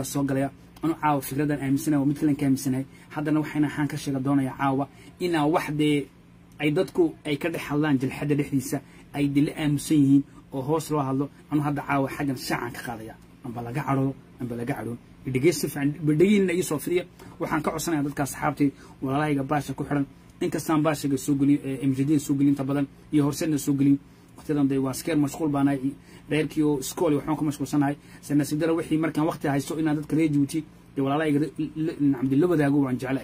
soo galaya anu caawa fikradan aaminsanaya waa mid kalan ka aaminsanahay haddana waxayna waxaan ka sheega doonaya caawa inaa wax dee ay dadku ay ka dhex hadlaan jalxadda dhexdiisa ay dila aamusan yihiin oo hoos loo hadlo anu hadda caawa xaggan shaacan ka qaadaya amba laga cadhoodo amba laga cadhoon dhegeysta fiican badhegiina ii soo fidiya waxaan ka codsanaya dadka asxaabtay walaalahayga baasha ku xidhan inkastaan baashiga soo gelin mjadida soo gelin inta badan iyo horseedna soo gelin waqtiyadan dee waa skeer mashquul baanahay reerkii oo iskool waxaan ku mashquulsanahay sanasidara wixii markaan waqti haysto inaan dadka reer jabuuti dee walaalahayga nacamdi la wadaago waan jeclahay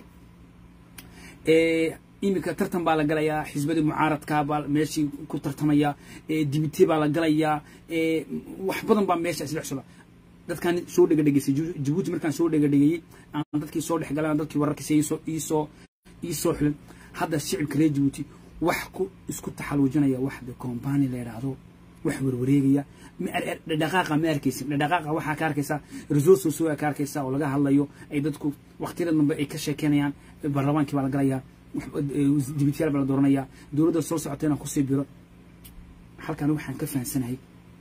iminka tartan baa la galayaa xisbadii mucaaradka baa meeshii ku tartamaya dibite baa la galayaa wax badan baa meesha isdhex socda dadkaan soo dhega dhegeysay jabuuti markaan soo dhega dhegeeyey aan dadkii soo dhex galan dadkii wararkiisa iisoo iisoo iisoo xilan hadda shicibka reer jabuuti wax ku isku taxaluujinaya wax de compani la yidhaahdo wax warwareegaya dhaqaaqa ma arkaysin dhaqaaqa waxaa ka arkaysaa resources waa ka arkaysaa oo laga hadlayo ay dadku waqtiyada dambe ay ka sheekeynayaan baarlamaankii baa la galayaa dibityaal baa la dooranayaa dowladda soo socota inaan kusii biro halkan waxaan ka fahansanahay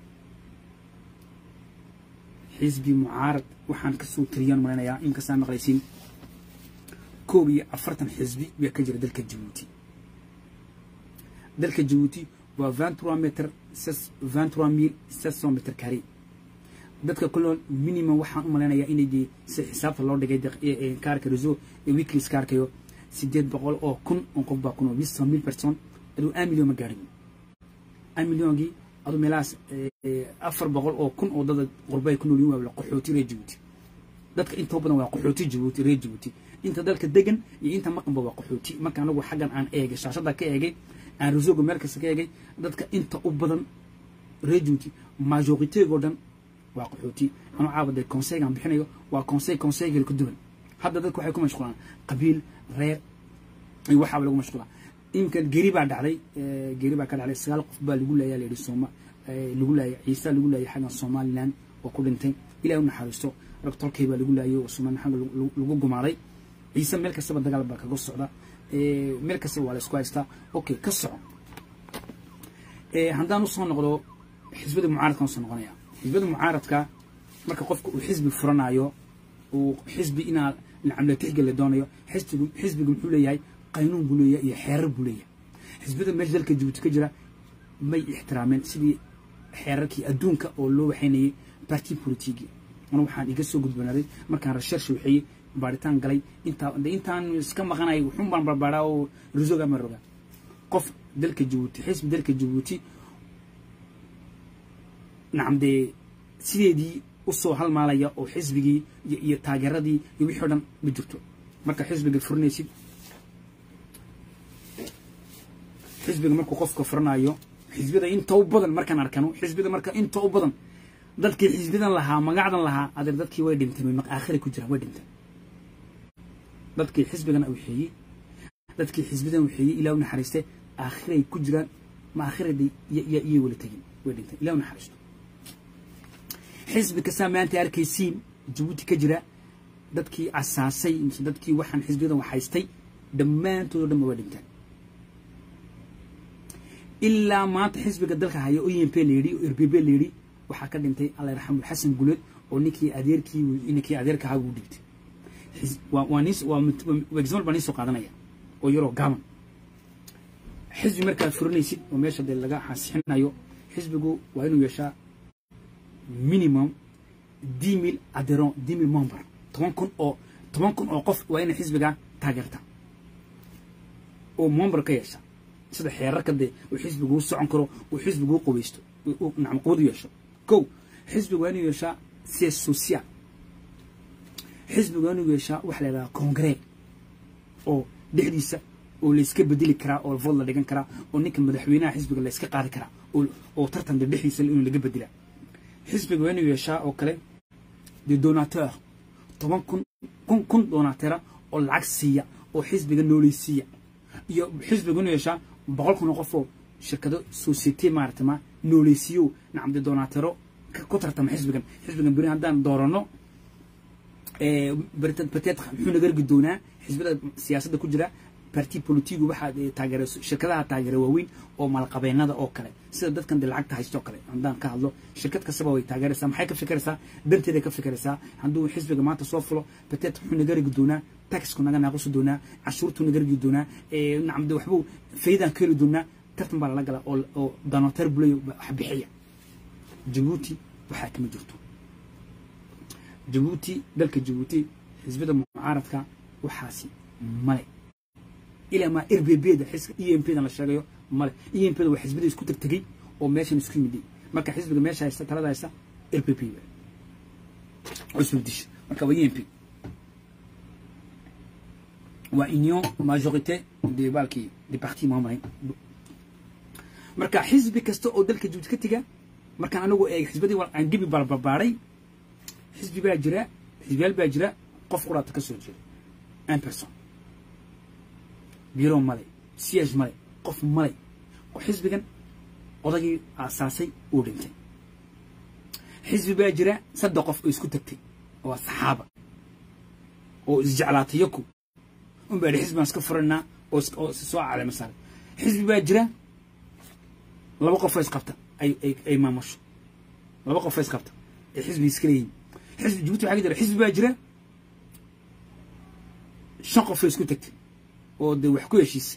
xisbi mucaarad waxaan kasoo tiriyaan malaynayaa inkastaan maqlaysiin koob iyo afartan xisbi baa ka jira dalka jabuuti dalka jabuuti waa vingt trois metre vingt trois mille sept cent metre carré dadka kuloon minimum waxaan u malaynayaa inay dee si xisaabta loo dhigay kaarka reseau weeklies kaarkayo sideed boqol oo kun oo qof baa kun oo huit cent mille personnes aduu un million ma gaadhin un milliongii aduu meelahaas afar boqol oo kun oo dada qurbay ku noolyihin waa qaxooti reer jabuuti dadka intoo badan waa qaxooti jabuuti reer jabuuti inta dalka degan iyo inta maqanba waa qaxooti marka anagu xaggan aan eegay shaashada ka eegay aan resoga meel kasta ka eegay dadka inta u badan reer jabuuti majoriteegoo dhan waa qaxooti anuu caawa dee conseilgaan bixinayo waa conseil conseilgal ka duwan hadda dadku waxay ku mashquulaan qabiil reer iyo waxaaba lagu mashquulaa iminka geri baa dhacday geri baa ka dhacday sagaal qof baa lagu laaya layidhi sooma lagu laayay ciisa lagu laayay xaggan somaliland oo ku dhintay ilahi u naxariisto rag tolkay baa lagu laayay oo somaliland xagga lagu gumaaday ciise meel kastaba dagaal baa kaga socda meel kastaba waa la isku haystaa okay ka soco haddaan usoo noqdo xisbada mucaaradkan usoo noqonaya xisbada mucaaradka marka qofka uu xisbi furanayo uu xisbi inaa nacamle tixgel la doonayo xisbigu xisbigu muxuu leeyahay qaynuun buu leeyahay iyo xeerar buu leeyahay xisbada meesha dalka jabuuti ka jira may ixtiraameen sidii xeerarkii adduunka oo loo waxaynayay barti politigi ana waxaan iga soo gudbanaaday markaan research waxeeyey baaritaan galay intaa intaan iska maqanay wuxuun baan barbaaraa oo risoga ma roga qof dalka jabuuti xisbi dalka jabuuti nacam dee sideedii usoo halmaalaya oo xisbigii iyo taageeradii iyo wixii o dhan ma jirto marka xisbiga furinaysid xisbiga markuu qofka furanayo xisbida inta u badan markaan arkano xisbida marka inta u badan dadkii xisbidan lahaa magacdan lahaa adeer dadkii way dhintay aakhira ku jiraan way dhintay dadkii xisbigana waxeeyey dadkii xisbidan waxeeyey ilaa u naxariiste aakhiray ku jiraan ma aakhirada iyay wala tegin way dhintay ilaa u naxariisto xisbi kastaa maanta arkaysiin jabuuti ka jira dadkii asaasay mise dadkii waxaan xisbiyadan waxhaystay dhammaantoodoo dhan waa dhintaan ilaa maanta xisbiga dalka haya o m p layidhi o r b b layidhi waxaa ka dhintay alla yarxamu xasan guleed oo ninkii adeerkii ninkii adeerka ahaa uu dhibtay waa nis waa example baa nin soo qaadanaya oo yaroo gaaban xisbi markaad furinaysid oo meesha dee laga xasixinayo xisbigu waa inuu yeeshaa minimum dix mille adheron dix mille member toban kun oo toban kun oo qof waa inay xisbiga taageerta oo member ka yeesha sida xeerarka dee uu xisbigu u socon karo uu xisbigu u qubaysto nacam quwad u yeesho kow xisbigu waa inuu yeeshaa sies social xisbigu waa inuu yeeshaa waxa la yidhaha congree oo dhexdiisa oo layska bedeli karaa oo vood la dhigan karaa oo ninka madaxweynaha xisbiga la yska qaadi karaa oo tartanka dhexdiisa inuu laga bedela xisbiga waa inuu yeeshaa oo kale de donateur toban kun kun kun donatera oo lacag siiya oo xisbiga nooleysiiya iyo xisbiga inuu yeeshaa boqol kun oo qof oo shirkado societe maarata ma nooleysiiyo nacam de donatero ku tartama xisbigan xisbigan beri haddaan doorano bateed muxuu naga rgi doonaa xisbada siyaasadda ku jira barti politigu waxaa taageera shirkadaha taageera waaweyn oo maalqabeennada oo kale sida dadkan de lacagta haysto kale haddaan ka hadlo shirkad kastaba way taageeraysaa maxay ka fikiraysaa danteeday ka fikiraysaa hadduu xisbiga maanta soo fulo bateet wuxuu naga rigi doonaa taxku naga naaqusi doonaa cashuurtuu naga rigi doonaa nacam de waxbuu faydaan ka heli doonaa tartan baa lala galaa oo oo danoteer buleyo wax bixiya jabuuti waxaa kama jirto jabuuti dalka jabuuti xisbida mucaaradka waxaasi male ilaa maa r b b da xisbiga e m p da la sheegayo male e m p da waa xisbida isku tagtegey oo meeshan isku yimiday marka xisbiga meesha haysta talada haysta r b p cusub disha marka waa e m p waa union majorité de balkii de parti maamulayn marka xisbi kasta oo dalka jabuuti ka tiga markaan anagu eeg xisbadii aan dibi barbarbaaray xisbi baa jira xisbiyaal baa jira qof quraata ka soo jeeda un person biro male siyaaj male qof male xisbigan odagii aasaasay uu dhintay xisbi baa jira saddex qof oo isku tagtay oo saxaaba oo isjeclaatay yaku un baa xisbi baan iska furanaa oo soo caleema saaray xisbi baa jira laba qof oo isqabta ay ay maamusho laba qof oo isqabta ay xisbi iska leeyihin xisbi jabuuti waxaa ka jira xisbi baa jira shan qof oo isku tagtay oo dee wax ku heshiisay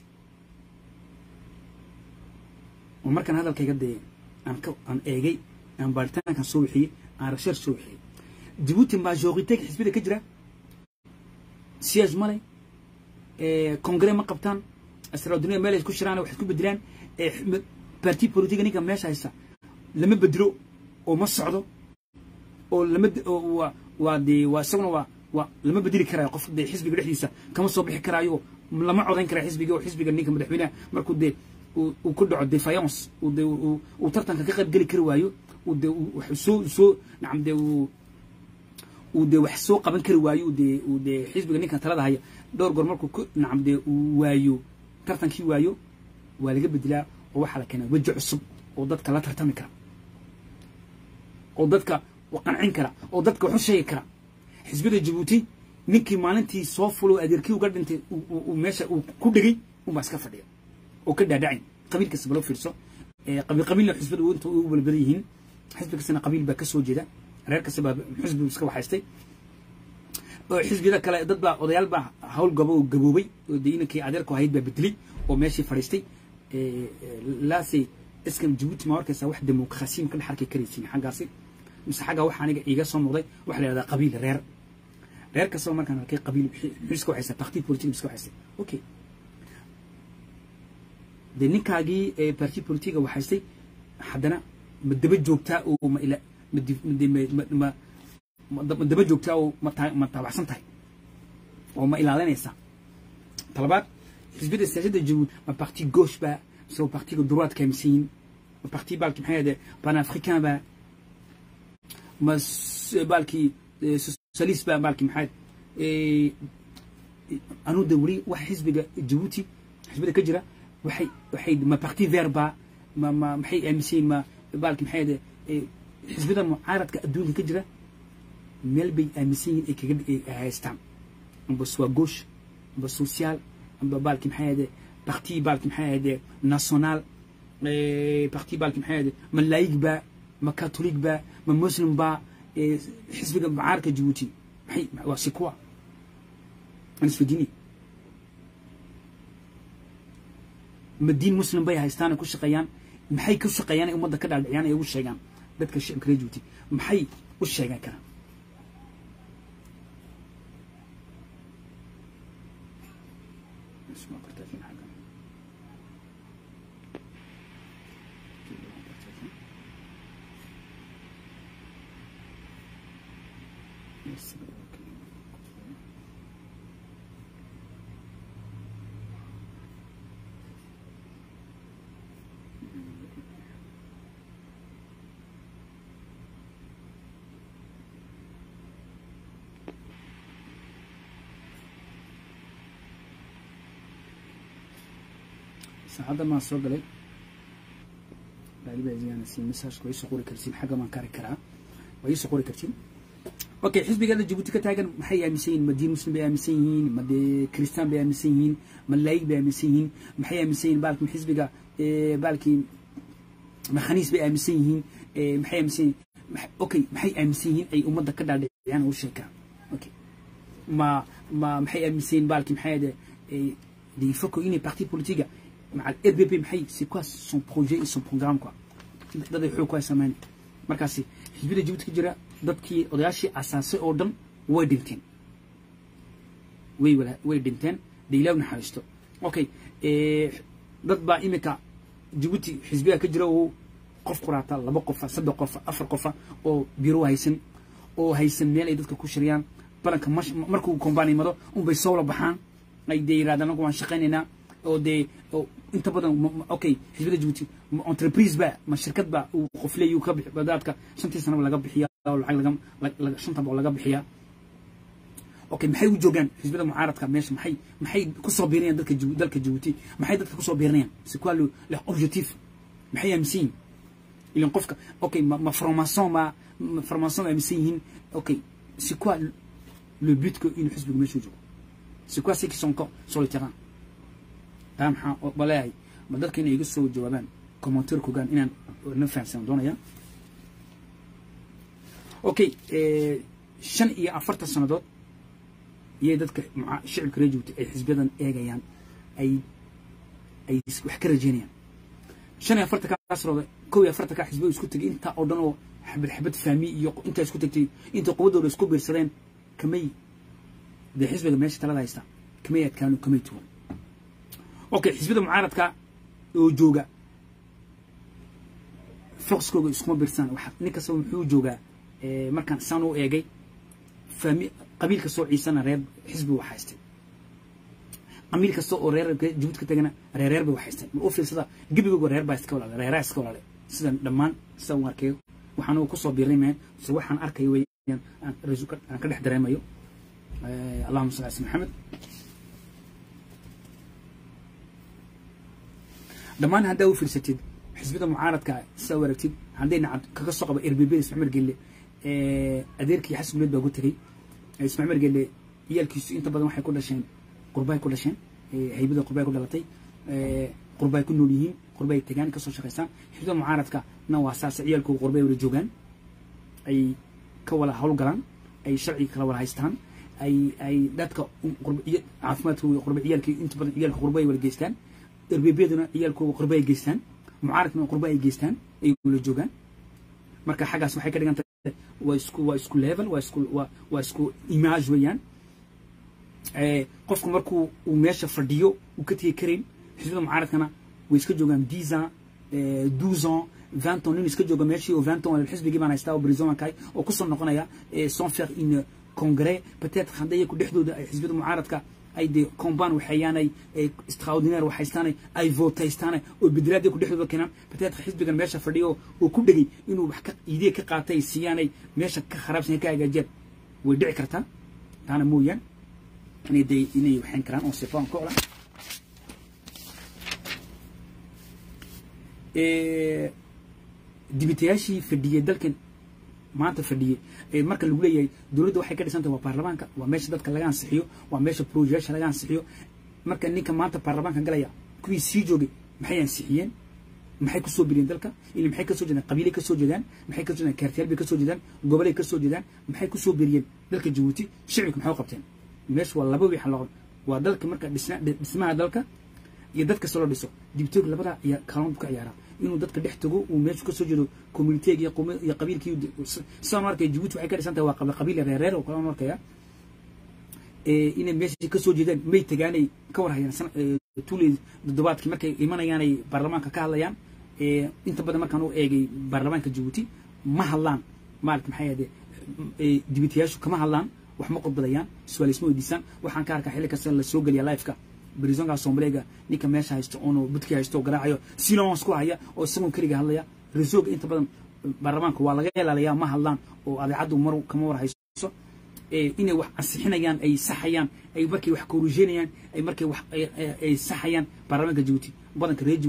oo markaan hadalkayga dee aan ka aan eegay aan baaritaankan soo wixiyey aan research soo wixiyey jabuuti majoriteega xisbida ka jira siyaaj male congre ma qabtaan asraaduniya meel ay ku shiraan wax isku bedelaan parti politiga ninka meesha haysta lama bedelo oo ma socdo oo lama waa waa dee waa isaguna waa waa lama bedeli karaayo qof dee xisbiga dhexdiisa kama soo bixi karaayo lama codayn karaa xisbiga oo xisbiga ninka madaxweynaha markuu dee uu ku dhaco defiance uu dee uu tartanka ka qayb geli kari waayo uu dee wax soo soo nacam dee uu uu dee wax soo qaban kari waayo uu dee uu dee xisbiga ninkan talada haya dhowr goor markuu ku nacam dee uu waayo tartankii waayo waa laga bedelaa oo waxaa la keenaa weji cusub oo dadka la tartami kara oo dadka qancin kara oo dadka wax u sheegi kara xisbida jabuuti ninkii maalintii soo fulo adeerkii uga dhintay meesha uu ku dhegay unbaa iska fadhiya oo ka dhaadhacay qabiil kasta balo fiirso qabiil qabiilna xisbada inta ugu balbadan yihiin xisbi kastana qabiil baa ka soo jeeda reer kasta baa xisbi iska waxaystay xisbiyada kale dad baa odayaal baa hawl gabo oo gaboobay oo dee inankii adeerku ahayd baa bedelay oo meeshii fadhiistay laase iskan jabuuti ma arkaysaa wax demokrasiim ka dhex arki karaysin xaggaasi mise xagga waxa aniga iiga soo muuqday waxa la yidhahdaa qabiil reer reer kastaba markaan arkay qabiil iska waxaysa parti politique iska waxaysay okay dee ninkaagii parti politiga waxaystay haddana ma daba joogtaa oo ma ila ma ma daba joogtaa oo ma taabacsan tahay oo ma ilaalinaysaa talabaad xisbiyada siyaasadda jabuuti ma parti gauche baa mise waa partiga droite ka aaminsan yihin ma parti baalki maxay ahde panafricain baa ma baalkii socialist baa baalki maxay anuu de weli wax xisbiga jabuuti xisbida ka jira waxay waxay ma parti vert baa ma ma maxay aaminsan yihin ma baalki maxay ahde xisbida mucaaradka adduunka ka jira meel bay aaminsan yihin ay kaga haystaan amba soit gauche amba social amba baalki maxay ahde parti baalki maxay ahde national parti baalki maxay ahde ma laïc baa ma catholique baa ma muslim baa xisbiga mucaaradka jabuuti maxay waa si kuwa aan isweydiini ma diin muslim bay haystaan ay ku shaqeeyaan maxay ku shaqeeyaan ay ummadda ka dhaadhiciyaan ay ugu sheegaan dadka shicibka reer jabuuti maxay u sheegan karaan saacadda maan soo galay baalibaasiyaana si messageka waa iisoo qori kartiin xagga maan kari karaa waa iisoo qori kartiin okay xisbigeeda jabuuti ka taagan maxay aaminsan yihiin ma diin muslim bay aaminsan yihiin ma dee kristaan bay aaminsan yihiin ma laayig bay aaminsan yihiin maxay aaminsan yihiin baalkin xisbiga baalkii ma khaniis bay aaminsan yihiin maxay aaminsan yihiin okay maxay aaminsan yihiin ay ummadda ka dhaadhiciyaan u sheekaa okay ma ma maxay aaminsan yihiin baalkii maxay ade il faut que une parti politique مع ال RBP maxay c'est quoi son projet et son programme quoi dad ay xoog ku haysamaan markaasi xisbida Djibouti ka jira dadkii odayaashii asaasay oo dhan way dhinteen way wala way dhinteen deelaawna xariisto okay ee dad baa imika Djibouti xisbiga ka jira oo qof quraata laba qof saddex qof afar qof oo biro haysan oo haysan meel ay dadka ku shiriyaan balanka markuu kombaan imado un bay soo la baxaan ay deeyraadaan waan shaqaynaynaa oo dee inta badan okay xisbida Djibouti entreprise ba ma shirkad ba uu qof leeyahay ka bixi badaadka shantii sano laga bixiya oo lacag laga shanta boqol laga bixiya okay maxay u joogaan xisbida mucaaradka meesha maxay maxay ku soo biirinayaan dadka dalka Djibouti maxay dadka ku soo biirinayaan c'est quoi le l'objectif maxay aaminsan ilan qofka okay ma formation ma formation aaminsan yihiin okay c'est quoi le but que une xisbiga meesha joogo c'est quoi ceux qui sont encore sur le terrain taa maxaa baleeyahay ma dadka inay iga soo jawaabaan commentaire kogaan inaan na fahamsan doonaya okay shan iyo afartan sannadood iyay dadka shicibka reer Djibouti ay xisbiyadan eegayaan ay ay wax ka rajeynayaan shan iyo afartan kaa sannadood kow iyo afartan kaa xisbiyo isku tegay intaa oo dhan oo xabad xabad fahmi iyo intaa isku tegtay inta quwadooda isku biirsadeen kamay dee xisbiga meesha talada haysta kamay adkaano kamay tuwan okay xisbida mucaaradka oo jooga foxkooga iskuma biirsan waxa nin kasta wuxuu joogaa markaan saan u eegay fahmi qabiil kastoo ciisana reer xisbi wax haystay qabiil kasta oo reer Djibouti ka tagana reer reer bay wax haystay ma u fiirsada gibigooga reer baa iska walaale reer iska walaale sida dhammaan sida uu arkay waxaan uu ku soo biiray meen si waxaan arkay weeyaan aan rasuulka aan ka dhex dareemayo allahumma salli ala maxamed dhammaan haddaa u fiirsatid xisbida mucaaradka sidaa u aragtid hadday nacad kaga soo qaba RBB Ismaciil Gelle adeerkii xasan guleed baa ku tagay Ismaciil Gelle iyalkiisu inta badan waxay ku dhasheen qurbay ku dhasheen haybada qurbay ku dhalatay qurbay ku nool yihiin qurbay tagaan ka soo shaqeysaan xisbida mucaaradka na waa saas iyalku qurbay wada joogaan ay ka wala hawl galaan ay sharci kala wala haystaan ay ay dadka caafimaadkooda qurbay iyalkii inta badan iyalka qurbay wala geystaan darbeebyaduna ciyaalkooda qurba ay geystaan mucaaradkuna qurba ay geystaan ay la joogaan marka xaggaas waxay ka dhigan tahay waa isku waa isku level waa isku waa waa isku image weeyaan qofku markuu uu meesha fadhiyo uu ka tegi karin xisbida mucaaradkana way iska joogaan dix ans douze ans vingt ans nin iska jooga meeshii oo vingt ans xisbigii baan haystaa oo brison kahay oo kusoo noqonaya sans faire une congrès peut-être hadday ku dhexdooda ay xisbida mucaaradka ay de comban waxayaanay extraordinaire waxaystaanay ay vootaystaanay oo bedelaadii ku dhexdooda keenaan peut-être xisbigan meesha fadhiyo oo ku dhegay inuu wax ka idee ka qaatay siyaanay meesha ka kharaabsan ka hagaajiyaan way dhici kartaa taana mooyaan inay de inay waxayn karaan oo sifaan ka ola dibitayaashii fadhiyey dalkan maanta fadhiyey marka lagu leeyahay dowladda waxay ka dhisantahay waa baarlamaanka waa meesha dadka laga ansixiyo waa meesha projeyaasha laga ansixiyo marka ninka maanta baarlamaanka galaya kuwii sii joogay maxay ansixiyeen maxay kusoo biriyeen dalka ili maxay kasoo jeedaan qabiilay kasoo jeedaan maxay kasoo jeedaan kaartiyaal bay kasoo jeedaan gobolay kasoo jeedaan maxay kusoo biriyeen dalka jabuuti shicibka maxay u qabteen meesha waa laba wixan laqon waa dalka marka dhismaha dalka iyo dad kasta loo dhiso dibitoog labada ayaa kaalmo ka ciyaaraa inuu dadka dhex tago uu meesha kasoo jeedo communitega iyo iyo qabiilkii sidaan u arkaya jabuuti waxay ka dhisan tahay waa qabiil reereer oo kale aan arkaya inay meesha kasoo jeedaan may tagaanay ka war hayaan tuuley toddobaadkii markay imanayaanay baarlamaanka ka hadlayaan inta badan markaan u eegay baarlamaanka jabuuti ma hadlaan maarata maxay ahde dibitayaashu kama hadlaan wax ma qodbadayaan su-aalisma weydiisaan waxaan ka arkaa xilli kasta la soo geliya lifeka brisonka soomaliga ninka meesha haysto oonu budkii haysto oo garaacayo silons ku haya oo isagoon keliga hadlaya resoga inta badan baarlamaanka waa laga ilaaliyaa ma hadlaan oo adeecaddu mar kama war hayso inay wax ansixinayaan ay saxayaan ay markay wax korusheynayaan ay markay wax ay saxayaan baarlamaanka jabuuti badanka reer jabuuti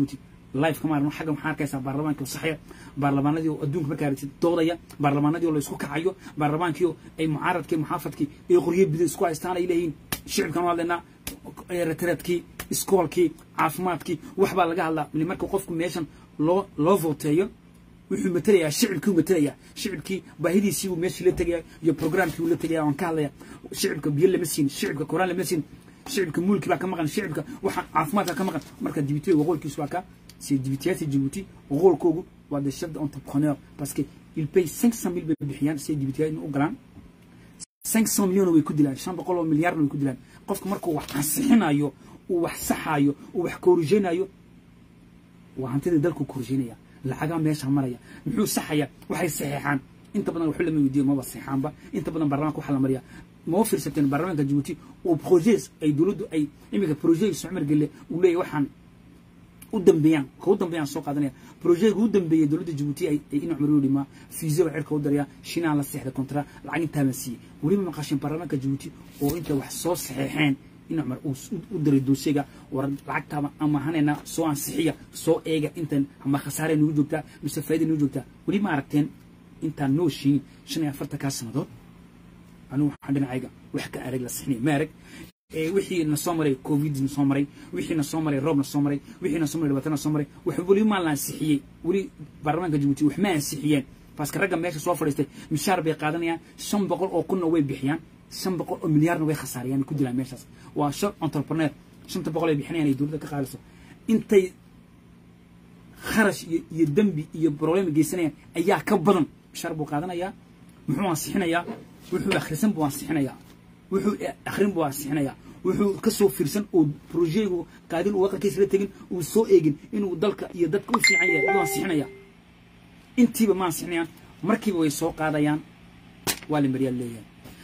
life kama aragno xagga maxaa arkaysaa baarlamaanka oo saxaya baarlamaanadii oo adduunka markaa aragtid doodaya baarlamaanadii oo la isku kacayo baarlamaankii oo ay mucaaradkii muxaafadkii ay qoryo bido isku haystaan ay leeyihiin shicibkan waa hadlaynaa retreadkii iskoolkii caafimaadkii wax baa laga hadlaa marka qofku meeshan loo loo voteeyo wuxuu matelayaa shicibkii uu matelayaa shicibkii baahidiisii uu meeshii la tegaya iyo programkii uu la tegaya waan ka hadlaya shicibka biyo lama siin shicibka koraan lama siin shicibka mulki baa ka maqan shicibka waxa caafimaadka ka maqan marka dibitiga waqoolkiisu waa ka c'est dibitiyaasi Djibouti waqoolkoogu waa des chefs d'entrepreneur parce que il paye 500 000 bay bixiyaan si dibitiyaad u galaan 500 milyan way ku dilaan 500 oo milyaarna way ku dilaan qofka markuu wax ansixinayo uu wax saxayo uu wax korujeenayo waa hantida dalku korujeenaya lacagaa meesha maraya muxuu saxaya waxay saxeexaan inta badan waxu lama weydiiyo maba saxeexaanba inta badan baarlamaanka waxaa la mariyaa ma fiirsateen baarlamaanka Djibouti oo projets ay dawladdu ay imika projets Sumar Gelle uu leeyahay waxaan u dambeeyaan ka u dambeeyaan soo qaadanaya project u dambeeyay dawladda Djibouti ay ay in Umar u dhima fiiso wax cirka u daraya shina la saxda kontra lacag inta la siiyay wali ma maqashin baarlamaanka Djibouti oo inta wax soo saxeexeen in Umar u diray doosiga war lacagta ama hanayna soo ansixiya soo eega intan ama khasaare nugu joogta mise faa'iido nugu joogta wali ma aragteen inta noo shiin 45 ka sanadood anu waxaan dhinacayga wax ka arag la saxnay ma arag wixii na soo maray covid na soo maray wixii na soo maray roob na soo maray wixii na soo maray dhibaato na soo maray wax weli ma la ansixiyey weli baarlamaanka Djibouti wax ma ansixiyeen parce que ragga meesha soo fadhiistay mishaar bay qaadanayaan shan boqol oo kunna way bixiyaan shan boqol oo milyaarna way khasaariyaan ku dilaan meeshaas waa shan entrepreneur shanta boqol ay bixinayaan ay dowladda ka qaadayso intay kharash iyo iyo dembi iyo problem geysanayaan ayaa ka badan mishaar buu qaadanayaa muxuu ansixinayaa wuxuu akhrisan buu ansixinayaa wuxuu akhrin buu ansixinayaa wuxuu ka soo fiirsan oo projeygu qaadin uu waqtigiisa la tegin uu soo eegin inuu dalka iyo dadka u fiican yahay ayuu ansixinayaa intiiba ma ansixinayaan markiiba way soo qaadayaan waa la maryaa leeyahay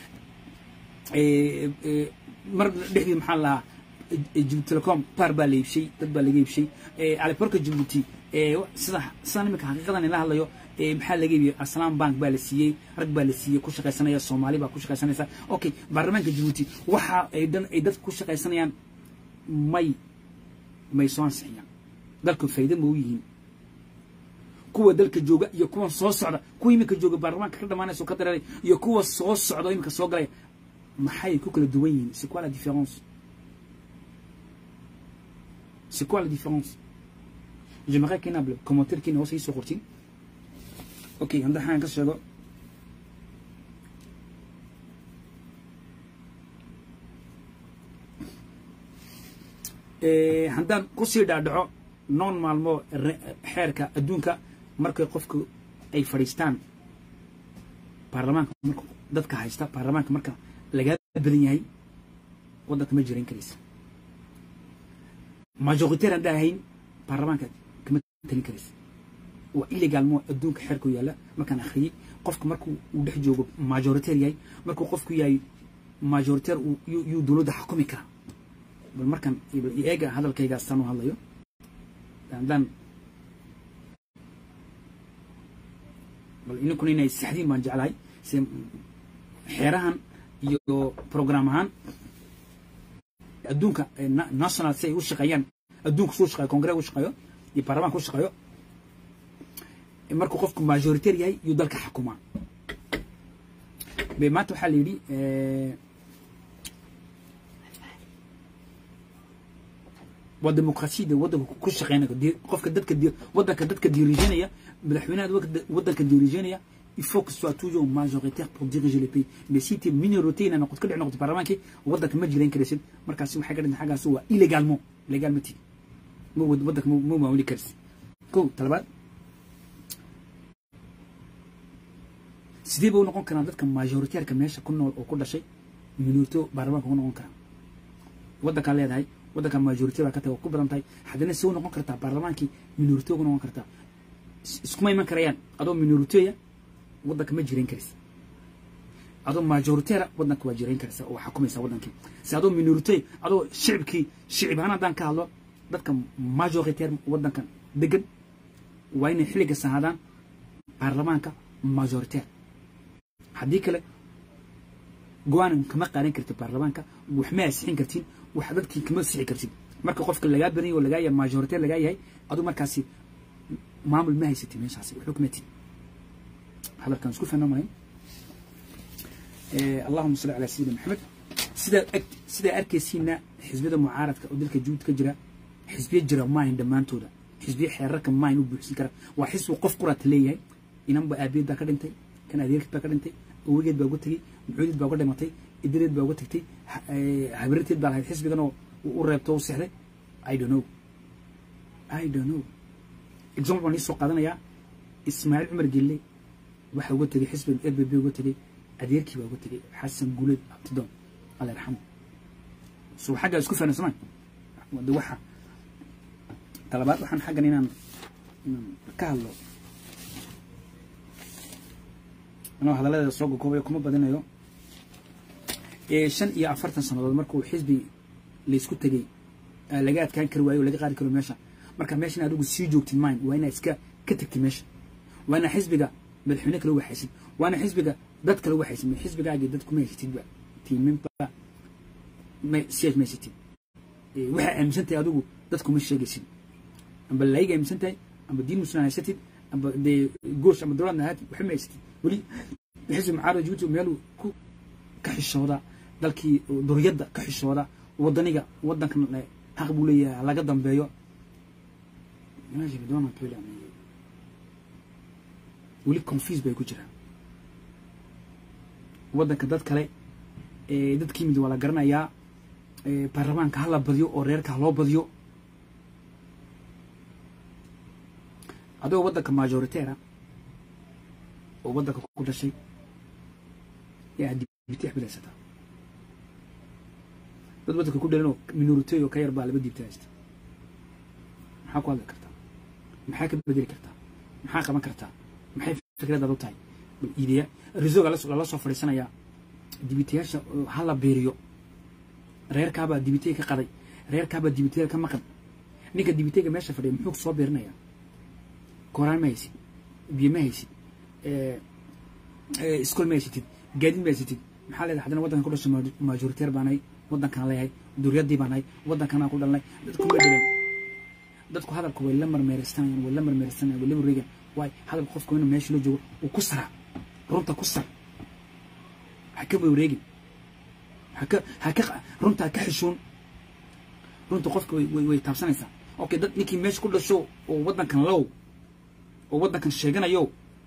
mar dhexdii maxaa lahaa Djibouti Telecom par baa la iibshay dad baa laga iibshay aliporka Djibouti sida sida imika xaqiiqadan la hadlayo maxaa laga iibiyey aslam bank baa la siiyey rag baa la siiyey ku shaqaysanaya soomaali baa ku shaqaysanaysa okay baarlamaanka Djibouti waxa ay dhan ay dad ku shaqaysanayaan may may soo ansixiyaan dalku faa'iido ma u yihiin kuwa dalka jooga iyo kuwa soo socda kuwa imika jooga baarlamaanka ka dhamaanaysa ka dareeray iyo kuwa soo socda imika soo galay maxay ku kala duwan yihiin c'est quoi la différence c'est quoi la différence j'aimerais qu'il y ait un commentaire qui nous soit sorti ok hadda waxaan ka sheego haddaan kusii dhaadhaco noon maalmo xeerka adduunka markay qofku ay fadhiistaan baarlamaanka marka dadka haysta baarlamaanka marka lagaa badan yahay waddanka ma jiran karaysa majoritaire haddaan ahayn baarlamaanka kama talin karaysa waa illegal mo adduunka xeerku yaalla markaan akhriyey qofka markuu uu dhex joogo majoritaire yahay markuu qofku yahay majoritaire yuu dowladda xukumi karaa bal markaan eega hadalkayga saan u hadlayo haddaan bal ininkuna inay saxdiin baan jeclahay se xeerahan iyo program ahaan adduunka national si ay u shaqeeyaan adduunka suu shaqeeyo congress u shaqeeyo iyo baarlamaanka u shaqeeyo markuu qofku majoritaire yahay yuu dalka xukumaa be maanta waxaa la yidhi waa dimuqraasiyada waddanka ku shaqeynaya qofka dadka waddanka dadka diriijanaya madaxweynaha waddanka diriijanaya il faut que ce soit toujours majoritaire pour diriger le pays mais si tu es minorité ina noqoto ka dhic noqoto baarlamaankii waddanka ma jiran karaysid markaasi waxay ka dhinta xaggaas waa illégalement légalmati ma waddanka ma maamuli karaysid ko talabaad sidee ba u noqon karaan dadka majoritaireka meesha ku nool oo ku dhashay minorito baarlamaanka ku noqon karaan waddankaa leedahay waddanka majority baa ka tahay waa ku badan tahay haddana see u noqon kartaa baarlamaankii minorito ku noqon kartaa iskuma iman karayaan adoo minoriteya waddanka ma jiran karaysa adoo majoriteera waddanka waa jiran karaysa oo xukumaysa waddankii si adoo minorite adoo shicibkii shicib ahaan haddaan ka hadlo dadka majoriteer waddankan degan waa inay xilliga sahaadaan baarlamaanka majoriteer haddii kale go-aan kama qaadan kartid baarlamaanka wax ma asixin kartiin wax dadkii kama sixi kartid marka qofka lagaa badan yahay oo lagaa yahay majorite lagaa yahay adu markaasi maamul ma haysatid meeshaasi wuxuu kuma tid hadalkan isku fahna mahay allahuma salli calaa sayidina maxamed sidaad ag sidaa arkaysiina xisbiyada mucaaradka oo dalka juud ka jira xisbiya jira maahin dhammaantooda xisbiya xeerarka maahin u buuxsin kara waa xisbi qof quraata leeyahay inanba aabiyeed baa ka dhintay kan adeerkeed baa ka dhintay awogeed baa uga tegey mucuudeed baa uga dhimatay idireed baa uga tagtay habirteed baa lahayd xisbigan oo u reebto u sexday i don't know i don't know example baan iisoo qaadanayaa ismaaciil cumar gelle waxa uga tegey xisbigan r b b uga tegey adeerkii baa uga tegey xasan guuleed abtidoon alla yarxamu so xaggaa isku fahna somaa de waxa talabaad waxaan xaggan inaan inaan ka hadlo anoo hadaladeeda soo gokoobayo kuma badinayo shan iyo afartan sannadood markuu xisbi laysku tegey laga adkaan kari waayo o laga qaadi karo meesha marka meesha in adigu sii joogtid mine waa inaa iska ka tegtid meesha waa inaa xisbiga madaxweyne kala waxaysid waa inaa xisbiga dad kala waxaysid ma xisbigaagii dad kuma haysatidba tiiminba siyaas ma haysatid waxaa aaminsan tahay adigu dadkuma sheegaysid amba laayiga aaminsan tahay amba diin muslim haysatid amba dee goosh amba dowladna ahaatid waxba ma haysatid weli xisbi mucaarada jibuuti meeluu ku ka xishooda dalkii duriyadda ka xishooda wadaniga wadankan xaq buu leeyahay laga dambeeyo weli confuse bay ku jiraan waddanka dad kale dadkii mid waa la garanayaa baarlamaanka hala badiyo oo reerka haloo badiyo adigoo waddanka majoriteera oo waddanka ku dhashay yaa dibiti xbilaysataa dad waddanka ku dhalinoo minority oo ka yar baa laba diibta haysta maxaa ku hadli kartaa maxaa ka bedeli kartaa maxaa qaban kartaa maxay fikradaad u tahay bal iidiya risoga lala soo fadhiisanayaa dibitayaasha hala beeriyo reerkaabaa dibitey ka qaday reerkaabaa dibiteyga ka maqan ninka dibiteyga meesha fadhiya muxuu soo beerinayaa kooraan ma haysid biyo ma haysid iskool ma haysatid gaadiid ma haysatid maxaa leedahay haddana waddankan ku dhashay majoriteer baanahay waddankaan leeyahay duryaddii baanahay waddankanaa ku dhalnay dadku ma dhilan dadku hadalku way la marmeeraysanayaan way la marmeeraysanayaan way la wareegaan waay hadalka qofka inuu meesha la joogo uu ku saraa runta ku sar ha ka wareegin haka haka runta ha ka xishoon runta qofka way way taabsanaysaa okay dad ninkii meesha ku dhasho oo waddankan low oo waddankan sheeganayo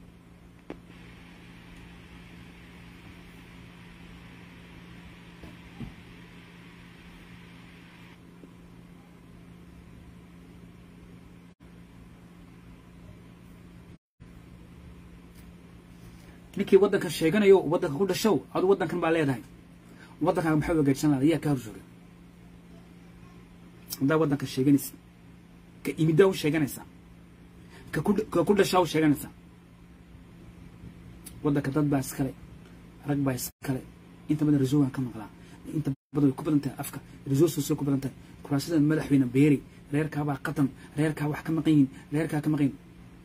ninkii waddankan sheeganayo waddanka ku dhashow adu waddankan baa leedahay waddankaaga maxaa wagaajsan lahaa ayaa ka hor jooga haddaa waddanka sheeganaysa ka imiddaa u sheeganaysaa ka ku ka ku dhashaa u sheeganaysaa waddanka dad baa iskale rag baa iskale inta badan resogan ka maqlaa inta badan way ku badan tahay afka resources way ku badan tahay kuraasada madaxweyne beeri reerkaabaa qatan reerkaa wax ka maqan yihin reerkaa ka maqan yihin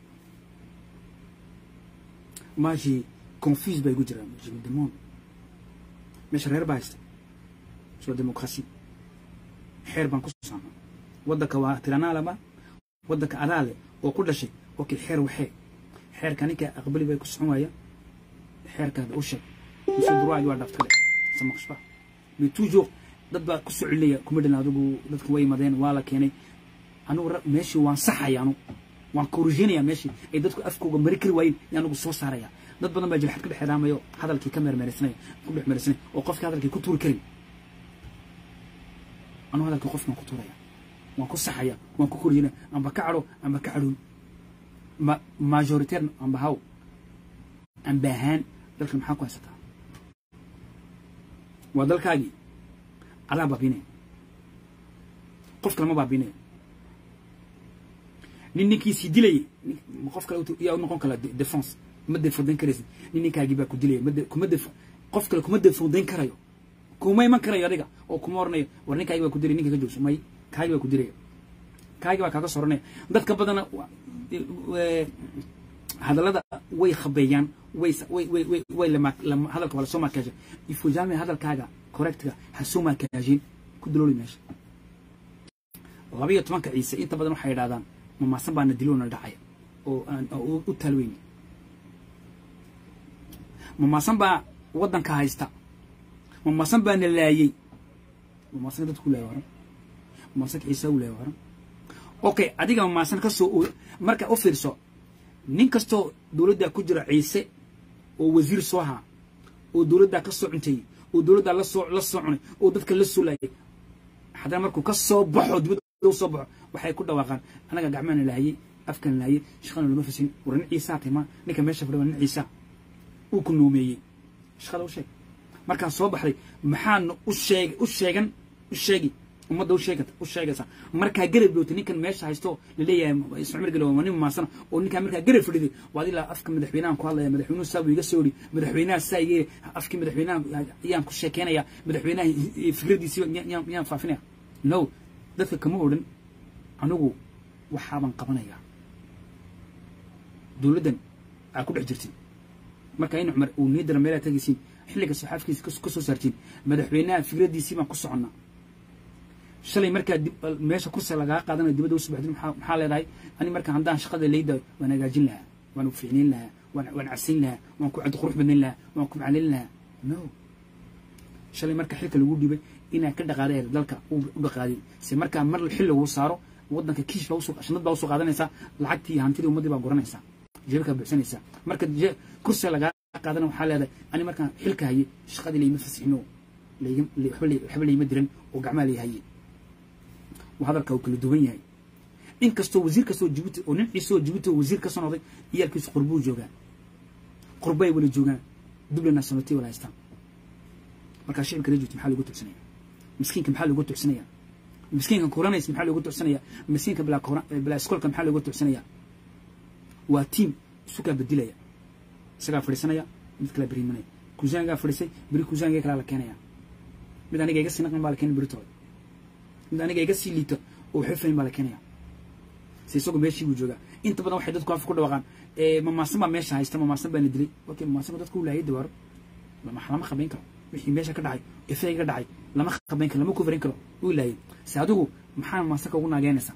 maashi confuse bay gu jiraan je me demande meesha reer baa haysta soo demokrasi xeer baan ku saama waddanka waa tiranaalaba waddanka adaale oo ku dhashay okay xeer waxee xeerka ninka aqbali bay ku socon waaya xeerkaada u sheeg mise duruaadi waa dhaftale samaqshba mais toujours dad baa ku soo celinaya kuma dhalin adigu dadka way imadeen waa la keenay anugu meeshii waan saxaya anu waan korujinaya meeshii ay dadku afkooga mari kari waayeen iyo anigu soo saaraya dad badan baa jilxad ka dhex xidhaamayo hadalkii ka meermeeraysanaya ku dhex meeraysanaya oo qofkii hadalkii ku tuuri karin anu hadalkii qofki waan ku tuuraya waan ku saxaya waan ku korujinaya amba ka cadho amba ka cadhoon ma majoritaire amba haw amba ahaan dalkan maxaa ku haysataa waa dalkaagii adaa baabinaya qof kale ma baabinaya nin ninkiisii dilayay qof kale yaa u noqon kala defense ma defodayn karaysid nin ninkaagii baa ku dilaya kuma def qof kale kuma defodayn karayo kuma iman karayo adiga oo kuma oranayo war ninkaagi baa ku dilay ninka ka joogso may kaagi baa ku dilaya kaagi baa kaaga soranaya dadka badana hadallada way khabeeyaan way way way way way lama lama hadalka wala soo maakaasha ifo jamais hadalkaaga correctga ha soo maakaashin ku dalooli meesha labayo tobanka ciise inta badan waxay yidhahdaan mamaasan baana diloona dhacaya oo aan u taalweyni mamaasan baa waddanka haysta mamaasan baana laayey mamaasan dadku laaya waran mamaasanka ciise u laaya waran okay adiga mamaasan ka soo marka u fiirso nin kastoo dowladdaa ku jira ciise oo wasiir soo haa oo dowladdaa ka soo cunteeyey oo dowladdaa lasoo la soo cunay oo dadka la soo laayay haddana markuu ka soo baxo dibadda u soo baxo waxay ku dhawaaqaan anaga gacmaana laayay afkan laayay shaqana lama fasin war nin ciisaa tima ninka meesha fadhiya nin ciisa uu ku noomeeyey shaqada u sheeg markaan soo baxday maxaana u sheeg u sheegan u sheegi ummadda u sheegata u sheegaysa markaa garab dootay ninkan meesha haysto laleeyahay ismacmar gale waa nin maasana oo ninkaa markaa garab fadhiday waa ilaa afka madaxweynahan ku hadlaya madaxweynuhu saa buu iga soo yidhi madaxweynaha saa iga afkii madaxweynaha ayaan ku sheekeynaya madaxweynaha fikradiisiiba miyaan faafinaya no dadka kama odhan anigu waxaaban qabanayaa dowladdan aa ku dhex jirtin marka in cumar uu niidara meelaa tagaysiin xilliga saxaafkiisa ka soo saartiin madaxweynaha fikradiisii baan ku soconnaa shalay markaa meesha kursi lagaa qaadanayo dibadda usoo baxdin maxaa leedahay ani marka haddaan shaqada layda waan hagaajin lahaa waan ficnayn lahaa waan waan casayn lahaa waan ku cad qurux badnayn lahaa waan ku macalin lahaa no shalay marka xilka lagu dhibay inaa ka dhaqaaday dalka u dhaqaadin se markaa mar xil lagu saaro waddanka kiish baa usoo shanad baa usoo qaadanaysaa lacagtii hantidii ummaddii baa guranaysaa jeebkaa buuxsanaysaa marka kursi lagaa qaadana waxaa leedahay ani markaan xilka hayay shaqadii layma fasixino waxba layma diran oo gacmaa lay hayay hadalka uu kala duwan yahay in kastoo wasiir kastoo jibuuti oo nin ciise oo jibuuti oo wasiir ka soo noqday iyaalkiisu qurbuu joogaan qurbay wala joogaan dublana sanotay wala haystaan markaa shicibka reer jibuuti maxaa loogu tucsanaya miskiinka maxaa loogu tucsanaya miskiinka kuranaysa maxaa loogu tucsanaya miskiinka bilaa iskoolka maxaa loogu tucsanaya waa tiim isukaa bedilaya isagaa fadhiisanaya mid kala berimanaya kusaangaa fadhiisay beri kusaangaa kalaa la keenaya mid aniga iga sinaqan baa la keenay beritooda mid aniga iga sii liito oo waxba fahin baa la keenaya se isagu meeshii buu joogaa inta badan waxay dadku afka ku dhawaaqaan mamaasan baa meesha haysta mamaasan baana dilay okay mamaasanku dadku u laayay dawaaro lama qabayn karo wixii meesha ka dhacay efey ka dhacay lama qabayn karo lama kufarin karo uu laayay se adigu maxaa mamaasanka ugu naageynaysaa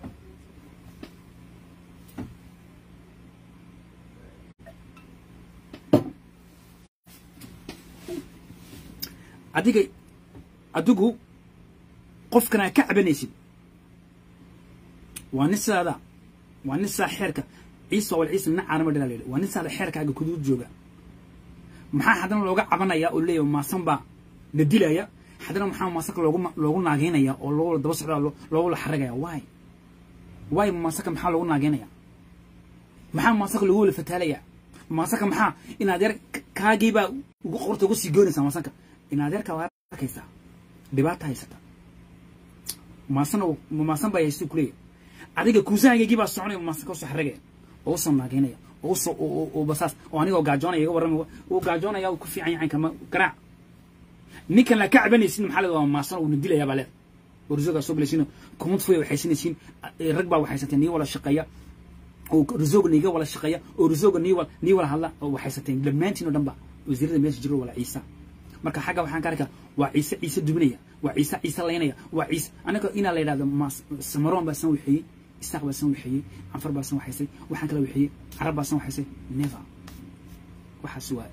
adiga adigu qofkan aa ka cabanaysid waa nin sidaada waa nin sidaa xeerka ciisa wal ciisa nin caanama dhalaa layidhi waa nin sidaada xeerkaaga kuduud jooga maxaa haddana looga cabanaya oo leeyahay maasan baa na dilaya haddana maxaa maasanka loogu loogu naageynaya oo loogu daba socdaa loogu la xaragaya waay waay maasanka maxaa loogu naageynaya maxaa maasanka loogu wala fataalaya maasanka maxaa in adeer kaagiibaa ugu qorta ugu sii goynaysaa maasanka in adeerka waa arkaysaa dhibaata haysata maasan maasan baa haysta kuleeyahay adiga kuusahangaygii baa soconaya maasan ka soo xaragaya oo usoo naageynaya oo usoo oo basaas oo anigoo gaajoonaya iga warramaya uu gaajoonaya uu ku fiican yahay kama garaac ninkan la ka cabanaysin maxaa leedahay maasan uuna dilayaa baa leedahay oo risoogaa soo galaysiin kumad fuya waxaysanaysiin rag baa waxaysateen nii wala shaqeeya oo risooga niiga wala shaqeeya oo risooga nii wala nii wala hadla oo waxaysateen dhammaantiin oo dhan ba wasiirada meesha jiro wala ciisa marka xagga waxaan ka arkaa waa ciise ciise dubinaya waa ciise ciise laynaya waa ciise anaga inaa la yidhahdo samaroon baa san waxeeyey isaaq baa san waxeeyey canfar baa san waxaysay waxaan kala waxeeyey carab baa san waxaysay never waxaas waa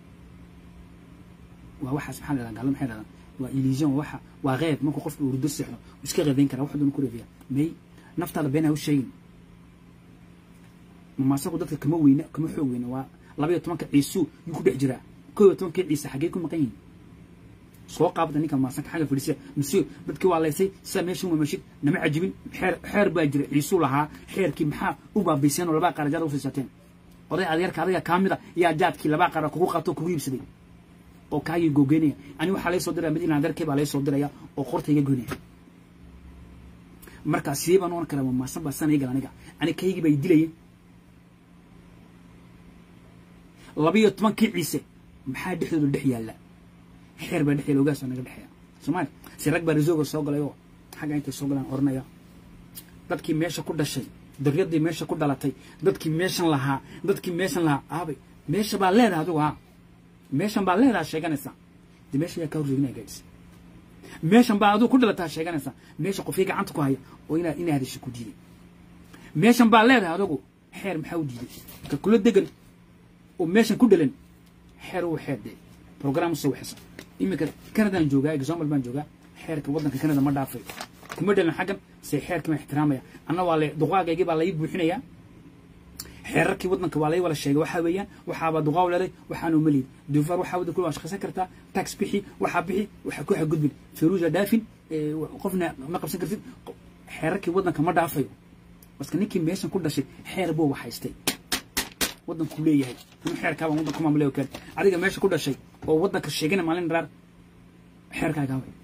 waa waxaas maxaa la yidhahdaa gaalada maxay yidhahdaan waa illusion waa waxa waa qeyb markuu qofka uu rudo seexdo iska qeedayn karaa wax doona ku reebiya may naftaada been ha u sheegin mamaasaku dadka kama weyna kama xoog weyna waa laba iyo tobanka ciisuu yuu ku dhex jiraa kow iyo tobankii ciise xaggee ku maqan yihin soo qaabda ninka maasanka xagga fadhiisiya monsieur dadkii waa laysay sidaa meesha mamashid nama cajibin xeer xeer baa jira ciisuu lahaa xeerkii maxaa u baabayseen oo labaa qaara jaad usiisateen oday adeerka adiga kaa mid a yaa jaadkii labaa qaara kugu qabto kugu iibsaday oo kaagii googeynaya ani waxaa lay soo diraya mid in adeerkay baa lay soo diraya oo qorta iga goynaya marka sidee baan oran karaa maasan baa sana igal aniga ani kaygii bay dilayeen labiyo tobankii ciise maxaa dhexdooda dhex yaalla xeer baa dhex yaalla ogaasoo naga dhexeeya soomaali si rag baa risooga soo galay oo xagga intay soo galaan oranaya dadkii meesha ku dhashay daryadii meesha ku dhalatay dadkii meeshan lahaa dadkii meeshan lahaa aabay meesha baa leedaha adigu ha meeshan baa leedaha sheeganaysaa de meesha yaa kaa horjeedinaya gaadhis meeshan baa aduu ku dhalataa sheeganaysaa meesha qofkii gacanta ku haya oo inaa inaa hadasha ku diiday meeshan baa leedahay adagu xeer maxaa u diiday ka kula degan oo meeshan ku dhalan xeer uu xeer dee program usoo waxaysa iminka canadaan joogaa example baan joogaa xeerka waddanka canada ma dhaafay kuma dhalan xaggan se xeerkii baan ixtiraamaya anna waa le duqaagaygii baa lai buuxinayaa xeerarkii waddanka waa lai wala sheegay waxaa weeyaan waxaaba duqaaw leeday waxaanu malid dufaar waxaa waddanka waa shaqaysan kartaa tax bixi waxaa bixi waxaa ku xagudbin feruuja dhaafin qofna ma qabsan kartid xeerarkii waddanka ma dhaafayo baska ninkii meeshan ku dhashay xeer buu waxaystay waddanku leeyahay inuu xeerkaabaan waddanku maamulay kale adiga meesha ku dhashay oo waddanka sheegana maalin dharaar xeerkaagaa way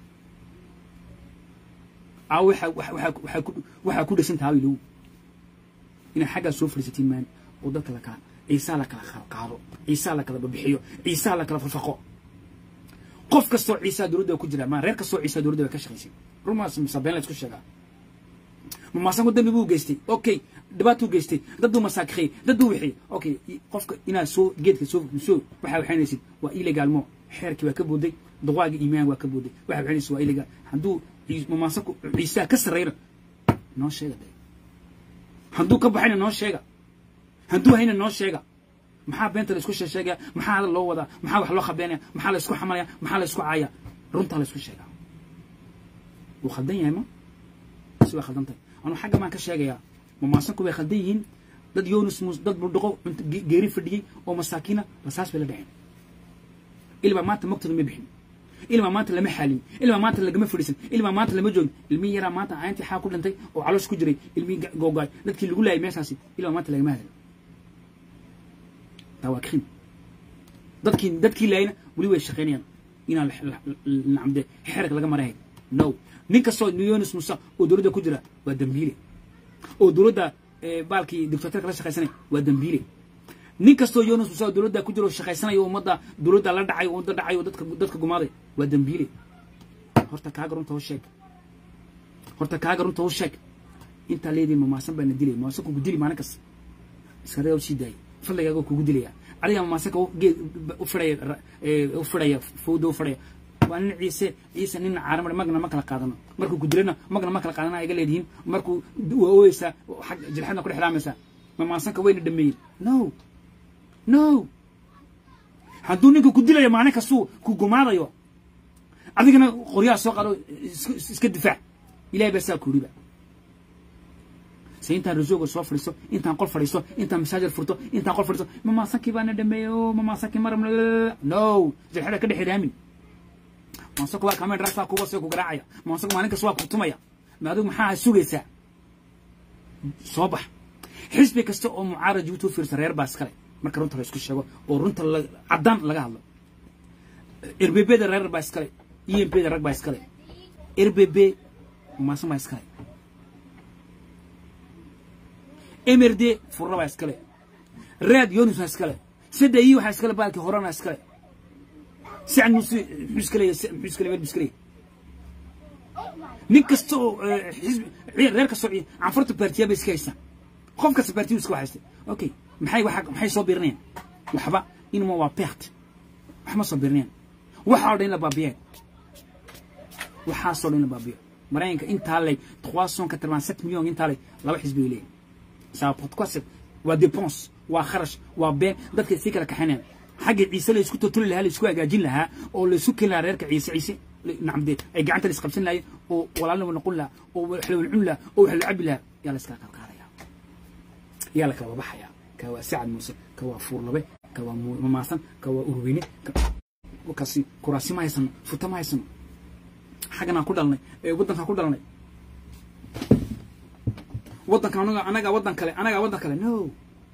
aa waxaa ku dhasan tahay low inay xaggaa soo fadhiisatiin maan oo dadka la kala ciisaa la kala qaado ciisaa la kala babixiyo ciisaa la kala fafaqo qof kastoo ciisaa dowladda ku jira maa reer kastoo ciisaa dowladda way ka shaqaysay rumaas misabeen la isku sheegaa mamaasanku dambi buu geystay okay dhibaatuu geystay dadduu masaakiyey dadduu wixiyey okay qofka inaad soo geedka soo soo waxaa waxaynaysid waa ilegaalmo xeerkii waa ka booday duqaaga iimaan waa ka booday waxaa waxaynaysid waa ilegaal hadduu mamaasanku ciisaa ka sarreyna noo sheega de hadduu ka baxayna noo sheega hadduu hayna noo sheega maxaa beenta la isku sheegaya maxaa hadal loo wadaa maxaa wax loo khabeynaya maxaa la isku xamalaya maxaa la isku caaya runtaa la isku sheegaa wuu khaldan yahay ma si waa khaldan tahay anuu xagga baan ka sheegayaa mamaasanku way khaldan yihiin dad yunus mus dad buldhaqo geeri fadhiyey oo masaakiina rasaas bay la dhaceen ilbaa maanta magtooda ma bixin ilmaa maanta lama xaalin ilmaa maanta lagama fadhiisan ilmaa maanta lama joogin ilmihii yaraa maanta aantii xaa ku dhintay oo caloosh ku jiray ilmihii googaay dadkii lagu laayay meeshaasi ilmaa maanta lagama hadlin taa waa krim dadkii dadkii laayna weli way shaqaynayaan inaan nacamde xerka laga marahay no nin kastoo yunus musa oo dowladda ku jira waa dambiile oo dowladda baalkii dictatorka la shaqaysanay waa dambiile nin kastoo yunus musa oo dowladda ku jira oo shaqaysanaya ummadda dowladda la dhacay ummadda dhacay oo dadka dadka gumaaday waa dambiile horta kaaga runta u sheeg horta kaaga runta u sheeg intaa leediin mamaasan baana dilay mamaasan kugu dili maalin kasta iskaraga u sii daayay fadligaaga kugu dilaya adiga mamaasanka geed u fidhaya u fidhaya fowda u fidhaya waa nin ciise ciise nin caaramar magna ma kala qaadano markuu ku dilana magna ma kala qaadana iga leedihiin markuu waa ooyeysaa xag jilxadna ku dhexraamaysaa mamaasanka wayna dhameeyeen no no hadduu ninka ku dilayo maalin kastuu ku gumaadayo adigana qoryaha soo qaado iska difaac ilahay baa saa kuuriba se intaan rasooga soo fadhiiso intaan qol fadhiiso intaan masaajid furto intaan qol fadhiiso mamaasankii baana dhameeyey o mamaasankii maram no jilxada ka dhex iraamin maasanku waa kamen raasaa kuwa see ku garaacaya maasanku maalin kasta waa kutumaya ma adigu maxaa sugaysaa soo bax xisbi kasta oo mucaarad jibuuti u fiirsa reer baa iskale marka runta la isku sheego oo runta caddaan laga hadlo rbb da reer baa iskale e m p da rag baa iskale rbb maasan baa iskale mrd furra baa iskale raad yonus baa iskale sadda i waxaa iskale baalkii horena iskale sacad muuse muxuu iska leeyahay muxuu iska leeyahay iska leeyahay nin kasta oo xisbi reer kasta oo canfarta baartiya bay iska haystaan qof kasta baartiyu iska haystay okay maxay waxa maxay soo biirinayaan waxba inuma waa pert wax ma soo biirinayaan waxa oo dhan la baabiyeen waxaasoo dhan la baabiyo maraykanka intaa lay trois cent quatre-vingt-sept million intaa lay laba xisbi ay leeyihin saa pourquoi waa dépense waa kharash waa been dadka sii kala kaxaynayaan xagga ciise la isku totoli lahaa la isku hagaajin lahaa oo la isu keeni lahaa reerka ciise ciise nacamde ay gacanta la isqabsan lahayen oo walaalnimo noqon lahaa oo wax la walcun lahaa oo wax la cabi lahaa yaa la iskala qalqaadaya yaa la kala babaxaya ka waa sacad muuse ka waa fuurlabe ka waa mamaasan ka waa urweyne kasi kuraasi ma haysano futa ma haysano xagganaan ku dhalnay waddankaan ku dhalnay waddanka anaga anagaa waddan kale anagaa waddan kale no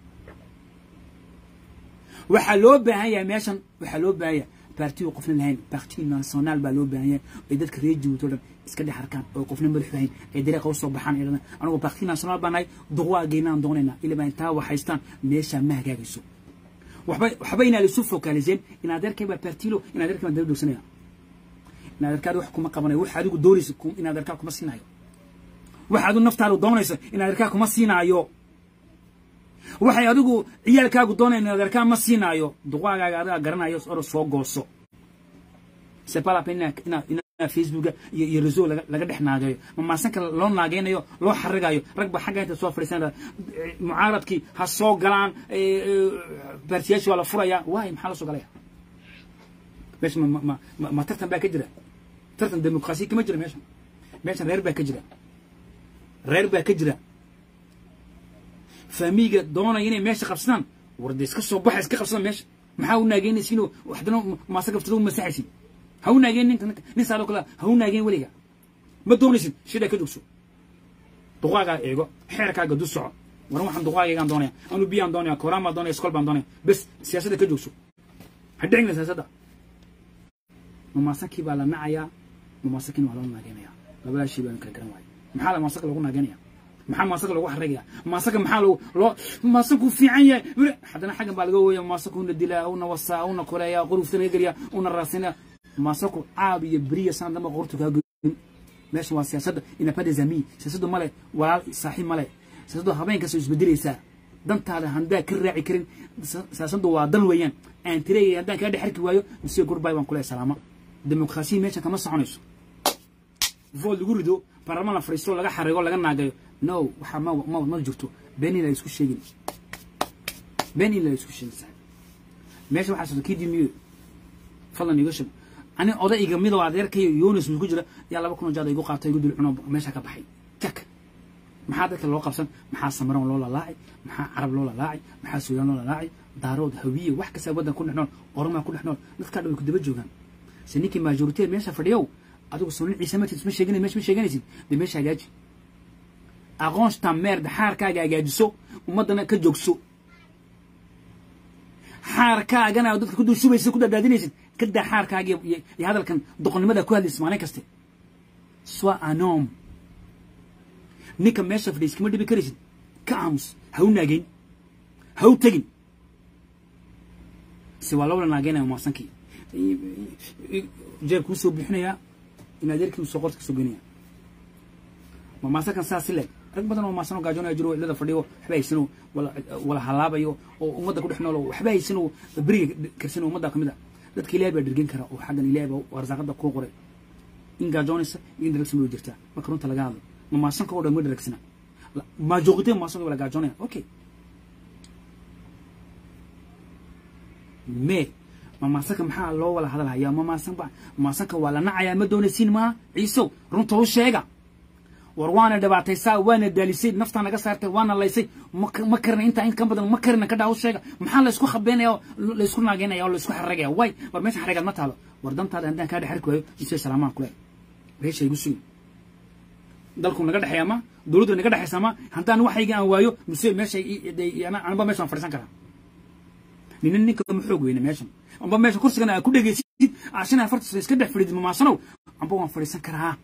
waxaa loo baahan yahay meeshan waxaa loo baahan yahay baartiyu qofna lahayn baarti national baa loo baahan yahay ay dadka reer jibuuti o dhan iska dhex arkaan oo qofna madax lahayn ay dariiqa usoo baxaan ay dhahdaan anigu baarti national baa nahay duqwaageynaan doonaynaa ilaa intaa waxaystaan meeshaa ma hagaagayso waxba waxba inaa laisu fokaliseen in adeerkay baa baartilo in adeerkay baan daba dogsanaya in adeerkaada wax kuma qabanayo wax adigu doonayso in adeerkaa kuma siinaayo wax adigu naftaadu doonayso in adeerkaa kuma siinaayo waxay adigu ciyaalkaagu doonayn adeerkaa ma siinaayo duqaagaaga adigaa garanayo oro soo gooso c'est pas la peine facebooka iyo iyo reso laga laga dhex naagayo ma maasanka loo naageynayo loo xarigayo rag ba xagga inta soo fadhiisanaya mucaaradkii ha soo galaan baartiyaashii waa la furaya waay maxaa la soo galaya meesha ma ma ma ma tartan baa ka jira tartan demokrasi kama jira meesha meesha reer baa ka jira reer baa ka jira faamiga doonaya inay meesha qabsadaan warda iska soo baxa iska qabsadaan meesha maxaa u naageynaysiinoo waxdana maasa gaftada u masaxaysin ha u naageen ninka nin saaloo kale ha u naageen weliga ma doonaysid shida ka jogso duqaagaa eego xeerkaaga du soco waran waxaan duqaagaygaan doonaya anu biyaan doonaya kooraan baan doonaya iskool baan doonaya bes siyaasadda ka jogso ha dhicina siyaasadda mamaasankii baa la nacayaa mamaasankiina waa loo naageenaya labadaa shay baan kala garan waaya maxaa la maasaka lagu naageynaya maxaa maasaka lagu xarigaya maasaka maxaa loo loo maasanku fiican yahay haddana xaggan baa laga wooya maasanku una dilaa una wasaa una koleeya quruufta naga geliya una raasina maasanku caab iyo beriya saan damba qortu kaa goyn meesha waa siyaasadda inapade zami siyaasaddu male walaal saaxiib male siyaasaddu habeenkaas isbedelaysaa dantaada handaa ka raaci karin siyaasaddu waa dan weeyaan aan tireeyay haddaan kaa dhex arki waayo mise gorbay baan kuleehay salaama demokrasiya meeshan kama soconayso vood lagu rido baarlamaan la fadhiisto laga xarigo laga naagayo no waxaa ma ma ma jirto been in la isku sheegin been in la isku sheegin sax meesha waxaa socda kii dimiyo fadlan iga shab ani odayga midoo adeerkayo yoonis ku jira yaa laba kun oo jaad igu qaatay igu dul cuno meesha ka baxay jak maxaa dadka loo qabsan maxaa samaroon loo lalaacay maxaa carab loo lalaacay maxaa suudaan loo lalaacay daarood hawiye wax kasta waddan ku dhex nool oromaa ku dhex nool dadkaa dhan way ku daba joogaan se ninkii majoriteed meesha fadhiyow adigu sunan ciise matid isma sheegana meesha ma sheeganaysid dee meesha hagaaji aqoonsta meerda xaarkaaga hagaajiso ummaddana ka joogso xaarkaagana dadka ku dul shubaysid ku dadaadinaysid ka daa xaarkaaga iyo hadalkan doqonnimada ku hadlaysid maalin kaste swa anom ninka meesha fadhiya iskama dhibi karaysid ka aamus ha u naageyn ha u tegin se waa loola naageynaya maasankii jeer kuu soo bixinayaa in adeerkii uu soo qorta kasoo geynaya ma maasankan saas leeg rag badan oo maasanoo gaajoonaya jiro cilada fadhiyo waxba haysano wala wala halaabayo oo ummadda ku dhex nool oo waxba haysano beriga karsano ummadda kamid a dadka ilaahay baa dhergen kara oo xaggan ilaahay baa arsaaqada kuu qoray in gaajoonaysa iyo in dharagsan way jirtaa marka runta laga hadlo ma maasanka oo dhan ma dharagsana majorité maasanka wala gaajoonaya okay mais ma maasanka maxaa loo wala hadalhayaa ma maasan ba maasanka waa la nacayaa ma doonaysiin maa ciisow runta u sheega war waana dhibaataysaa waana daalisay naftaa naga saartay waana laysay ma karina intaa in ka badan ma karina ka dhaa u sheega maxaa laysku khabeynaya oo laysku naageynaya oo laysku xaragaya way war meesha xarigaad ma taalo war dantaada haddaan kaa dhex arki waayo isee salaamaan kule reesha igu sugi dalku naga dhexeeya ma dowladdu naga dhexeysa ma haddaan waxayga aan waayo mise meesha anba meesha waan fadhiisan karaa nina ninka ma xoog weyne meeshan amba meesha kursigana aa ku dhegaysid ashan afarta iska dhex fadhid mamaasanow amba waan fadhiisan karaa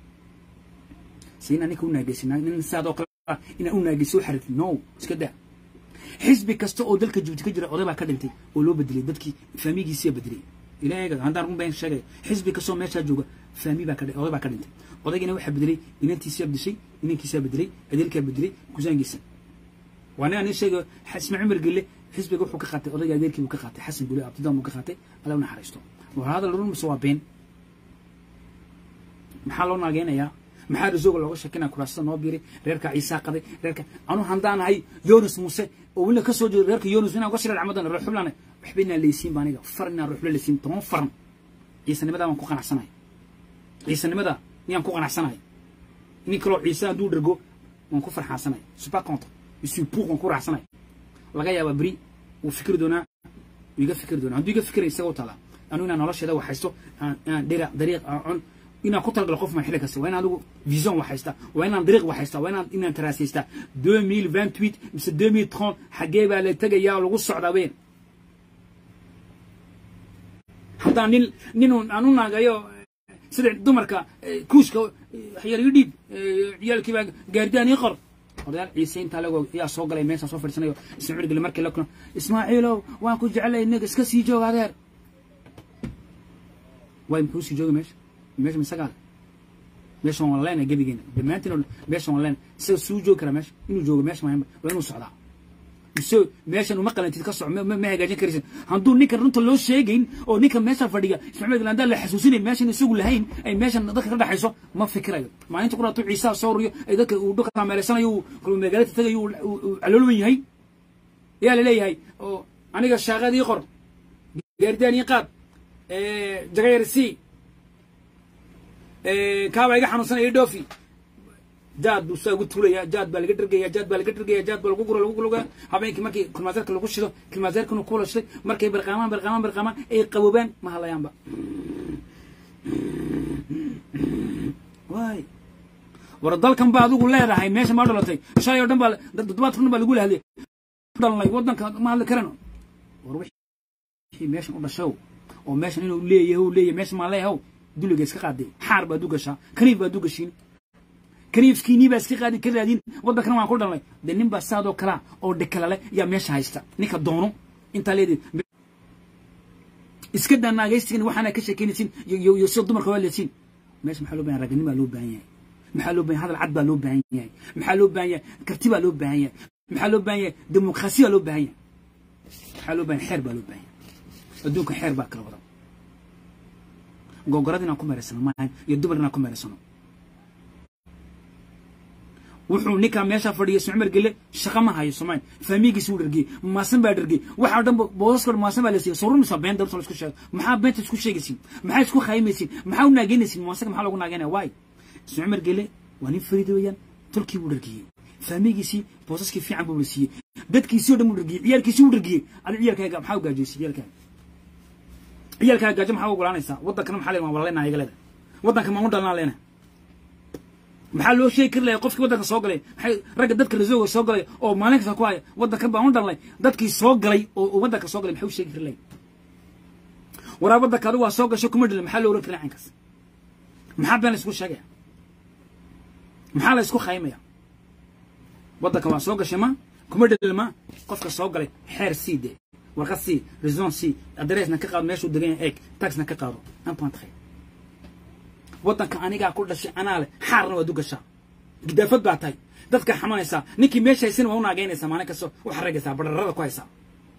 si inaa ninka u naageysin nin sidaadoo kale inaa u naageysi u xarirtid no iska daa xisbi kasta oo dalka jubuuti ka jira oday baa ka dhintay oo loo bedelay dadkii faamigiisiya bedelay ilaahay haddaan run been sheegay xisbi kastoo meeshaa jooga faami baa ka oday baa ka dhintay odaygina waxaa bedelay inantiisiyaa bedeshay inankiisaa bedelay adeerkaa bedelay kusaangiisa waa nin ani sheegayo ismaaciil umar gelle xisbiga wuxuu ka qaatay odayga adeerkii buu ka qaatay xasan bule abtidan buu ka qaatay alla u naxariisto war hadal run mise waa been maxaa loo naageynayaa maxaa rasooga looga sheekinaya kuraasada noo biiray reerka ciisaa qaday reerka anu handaan ahay yonis muuse oo weliba ka soo jeedo reerka yonis inaan uga shilal camadan ruuxublana waxba inaan leysiin ba aniga far inaan ruuxula leysiin toban faran ciisanimadaa waan ku qanacsanahay ciisanimada niyaan ku qanacsanahay nin kaloo ciise hadduu dhergo waan ku farxaansanay super contre isu puuq waan ku raacsanahay laga yaabaa beri wuu fikri doonaa wuu iga fikri doonaa hadduu iga fikray isaga u taalaa anu inaan nolosheeda waxaysto aan dhira dariiq aan cun inaan ku talagalo qof maan xilli kasta waa in adigu vision waxaysta waa inaan dariiq waxaysta waa inaan inaan taraasaysta deux mille vingt huit mise deux mille trente xaggee baa la tegayaa oo lagu socdaa ween haddaan nin nin aan u naagayo sida dumarka kuushka waxyar ii dhiib ciyaalkii baa gaardaan ii qor odayaal ciise intaa lago yaa soo galay meeshaa soo fadhiisanayo ismaaciil gele markii la kuno ismaaciilow waan ku jecelay inaga iska sii jooga adeer waay muxuu sii jooga meesha meesha misagaale meesha waan leena gebigeena dhammaantiin meesha waan leena isaga suu joogi karaa meesha inuu joogo meesha maahamba waa inuu socdaa mise meeshan uma qalantid ka soco ma hagaajin karaysid hadduu ninkan runta loo sheegayn oo ninka meesha fadhiya ismaaciil galandaa la xasuusinayn meeshan isagu lahayn ay meeshan dadka ka dhaxayso ma fikirayo maalinta ku dhaato ciisaa soo riyo ay dadka uu dhulka kaameelaysanayo uu magaalada tagayo uu caloolwan yahay yaa la leeyahay oo aniga shaaqadii qor gaardaan ii qaad jagayar c kaaba iga xanuunsanaya dhoofi jaad buu saa ugu tuulaya jaad baa laga dhergaya jaad baa laga dhergaya jaad baa lagu gura lagu guluga habeenkii markii kulmaaseerka lagu shido kulmaaseerkana ku lashay markay barqaamaan barqaamaan barqaamaan ay qaboobaan ma hadlayaanba waay war dalkan baa adigu leedahay meesha maa dhalatay shalay oo dhan baa toddobaadka dhan baa lagu lahadlay dhalnay waddanka ma hadli karano war wixii meeshan u dhashow oo meeshan inuu leeyahay uu leeyahay meesha maa leeyahow duliga iska qaaday xaar baad u gashaa kaniif baad u gashiin kaniifkiinii baa iska qaadin ka raadin waddankana waan ku dhalnay dee nin baa saadoo kalaa oo dhekalale yaa meesha haysta ninka doono intaa leedid iska daa naagaystigan waxaana ka sheekeynaysiin iyo sida dumarka waa leesiin meesha maxaa loo bahan raganimaa loo baahan yahay maxaa loo bahan hadal cad baa loo baahan yahay maxaa loo baahan yahay karti baa loo baahan yahay maxaa loo baahan yahay demokrasi baa loo baahan yahay maxaa loo baahan xeer baa loo baahan yahay adduunka xeer baa kala wada gogorada inaan ku meeraysano maahan iyo dumar inaan ku meeraysano wuxuu ninkaa meesha fadhiya ismacmar gele shaqa ma hayo soomaali faamigiisi wuu dhargiyey maasan baa dhargiyey waxaa dhan boosaska maasan baa la siiyey sorunaysaa been darta la isku sheego maxaa beenta isku sheegaysiin maxaa isku khaymaysiin maxaa u naageynaysiin maasaga maxaa loogu naageynaya waay ismacmar gele waa nin fariida weeyaan tolkii wuu dhargiyey faamigiisii boosaskii fiican buu la siiyey dadkiisii oo dhan wuu dhargiyey ciyaalkiisii wuu dhargiyey adi ciyaalkaaga maxaa u gaajoysay ciyaalkaaga ciyaalkaaga gaajo maxaa u ogolaanaysaa waddankana maxaa leeyahay waa leenahay iga leedahay waddanka maan u dhalnaa leenahay maxaa loo sheegi kari lahay qofkii waddanka soo galay maxay ragga dadka rasooga soo galay oo maalin kasta ku haya waddankan baan u dhalnay dadkii soo galay oo waddanka soo galay maxay u sheegi kari lahay waraa waddanka adigu waa soo gasho kuma dhilin maxaa loo oran kari caynkaas maxaa been la isku sheegaya maxaa la isku khaymaya waddanka waa soo gashay ma kuma dhilin ma qofka soo galay xeer sii de warqad sii rison sii adreesna ka qaado meeshuu degan yahay eeg taxna ka qaado antoine tray waddanka anigaa ku dhashay anaa leh xaarna waad u gashaa gidaafad baa tahay dadka xamanaysaa ninkii meesha haysana waa u naageynaysaa maalin kasta waxaa ragaysaa bararada ku haysaa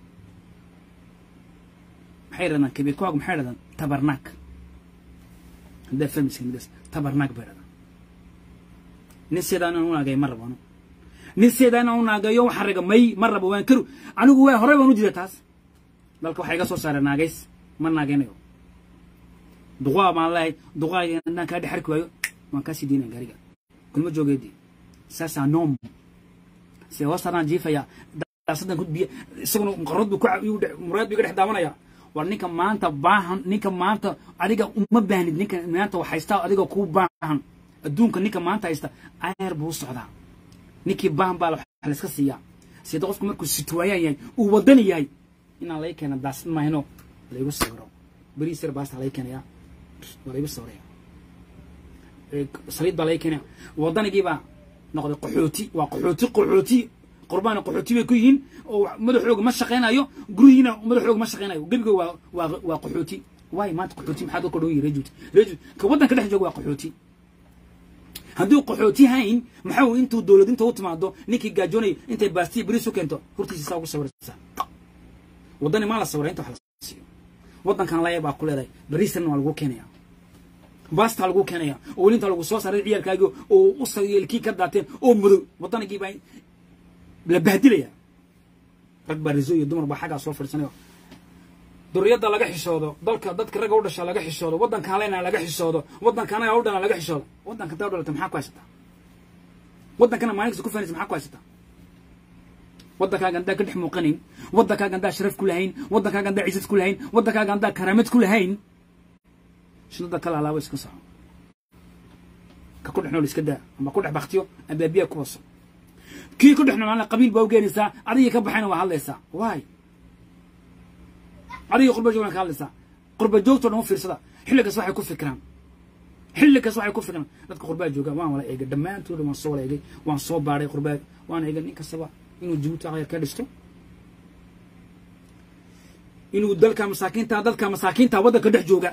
maxay dhahdaan kabiirkaagu maxay dhahdaan tabarnaak haddaa fahmaysa midas tabarnaak bay dhahdaan nin sidaa inaan u naageeyo ma rabo anu nin sidaa inaan u naageeyo waxaa raga may ma rabo waan karu anigu waa horey baan u jira taas dalka waxaa iga soo saaray naagays ma naageynayo duqaa baan leehay duqaagii haddaan kaa dhex arki waayo waan kaa sii deynaya gaariga kulma joogeedii saasaa noom se hoostaraan jiifaya daasadan ku biya isaguna qarad buu muraad buu iga dhex daawanaya war ninka maanta baahan ninka maanta adiga uma baahnid ninka maanta wax haysta adiga kuu baahan adduunka ninka maanta haysta ayar buu socdaa ninkii baahan baa wax layska siiyaa sida qofku markuu situwaayaan yahay uu wadani yahay inaan laga keena daasad maahino laygu sawiro beriis yar baasta laga keenayaa waa laygu sawiraya saliid baa laga keenaya waddanigii baa noqday qaxooti waa qaxooti qaxooti qurbaana qaxooti bay ku yihiin oo madaxooga ma shaqaynayo gurihiina madaxooga ma shaqaynayo gebiga waa waa waa qaxooti waayo maanta qaxooti maxaa dadka dhan yihi rejut rejut ka waddanka dhex jooga waa qaxooti hadduu qaxooti hayn maxaa intuu dowlad inta u timaado ninkii gaajoonay intay baastiya beriis u keento hortiisa saa ugu sawiraysaa waddani maa la sawiray inta wax la siiyo waddankan laya baa ku leedahay beriisana waa lagu keenaya baastaa lagu keenaya oo weli inta lagu soo saaray ciyaalkaagii oo u sayeelkii ka daateen oo madow waddanigii baa la bahdilaya rag baa riso iyo dumar baa xaggaa soo fadhiisanayo duriyadda laga xishoodo dalka dadka ragga u dhasha laga xishoodo waddanka haleyna laga xishoodo waddanka anaga u dhana laga xishoodo waddanka taa u dhalata maxaa ku haysataa waddankana maalin kasta ku faanaysa maxaa ku haysataa waddankaaga haddaan ka dhex muuqanayn waddankaaga haddaan sharaf ku lahayn waddankaaga haddaan ciisad ku lahayn waddankaaga haddaan karaamad ku lahayn shidada kala alaabo iska soco ka ku dhex nool iska daa ama ku dhex baktiyo ama biya ku waso kii ku dhex noolaana qabiil baa u geenaysaa adigii ka baxayna waa hadlaysaa waay adigii qurba joogna ka hadlaysaa qurba joogtoo dhan u fiirsada xilligaas waxay ku fikiraan xilligaas waxay ku fikiraan dadka qurbaa jooga waan wala eegay dhammaantooda waan soo wala eegay waan soo baadhay qurbaa waan eegay nin kastaba inuu jabuuti aqyar ka dhisto inuu dalka masaakiinta dalka masaakiinta waddanka dhex jooga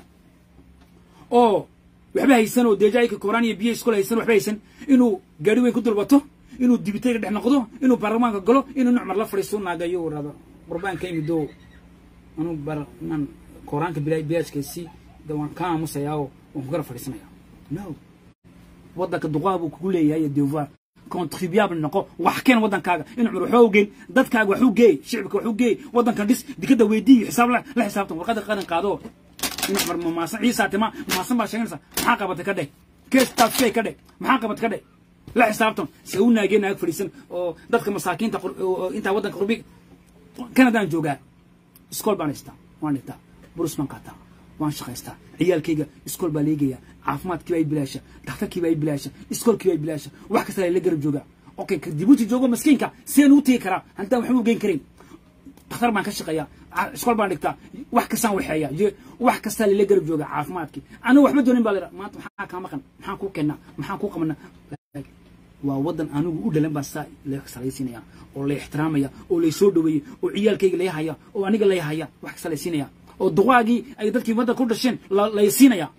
oo waxba haysan oo deejaayka kooraan iyo biyo iskula haysan waxba haysan inuu gaari weyn ku dulbato inuu dibitayga dhex noqdo inuu baarlamaanka galo inuu nucmar la fadhiisto naagayo uu rado qurbaanka imido anuu bar inaan koraanka bilaashkaasi de waan ka aamusayaa oo waan ku gara fadhiisanaya no waddanka duqaa buu kugu leeyahay devoir contribuable noqo wax keen waddankaaga in cumar waxba u geyn dadkaaga wax u geey shicibka wax u geey waddankan dhis dikada weydii xisaab la la xisaabtan warqadda qaran qaado in cumar mamaasan ciisa tima mamaasan baa sheeganaysa maxaa qabatay ka dheh kees taafshay ka dheh maxaa qabatay ka dheh la xisaabtan se u naageen naag fadhiisan oo dadka masaakiinta intaa waddanka qurbi kanadaan joogaa iskool baan haystaa waan dhigtaa burus baan qaataa waan shaqaystaa ciyaalkayga iskool baa leegaya caafimaadkii baa i bilaasha dhakhtarkii baa i bilaasha iskoolkii baa i bilaasha wax kasta la garab joogaa okay ka dibuuti joogo maskiinka seen u tigi karaa hantaan waxba u geyn karin dhakhtar baan ka shaqeeyaa iskool baan dhigtaa wax kastaan waxeeya wax kastaa lala garab jooga caafimaadkii anigu waxba doonin baa lera maanta maxaa kaa maqan maxaan kuu keenaa maxaan kuu qabanaa waa waddan anigu u dhalan baa saa la salaysiinaya oo la ixtiraamaya oo lay soo dhaweeyey oo ciyaalkayga lay haya oo aniga lay haya wax kasta lay siinaya oo duqaagii ay dadkii waddanka ku dhasheen lay siinaya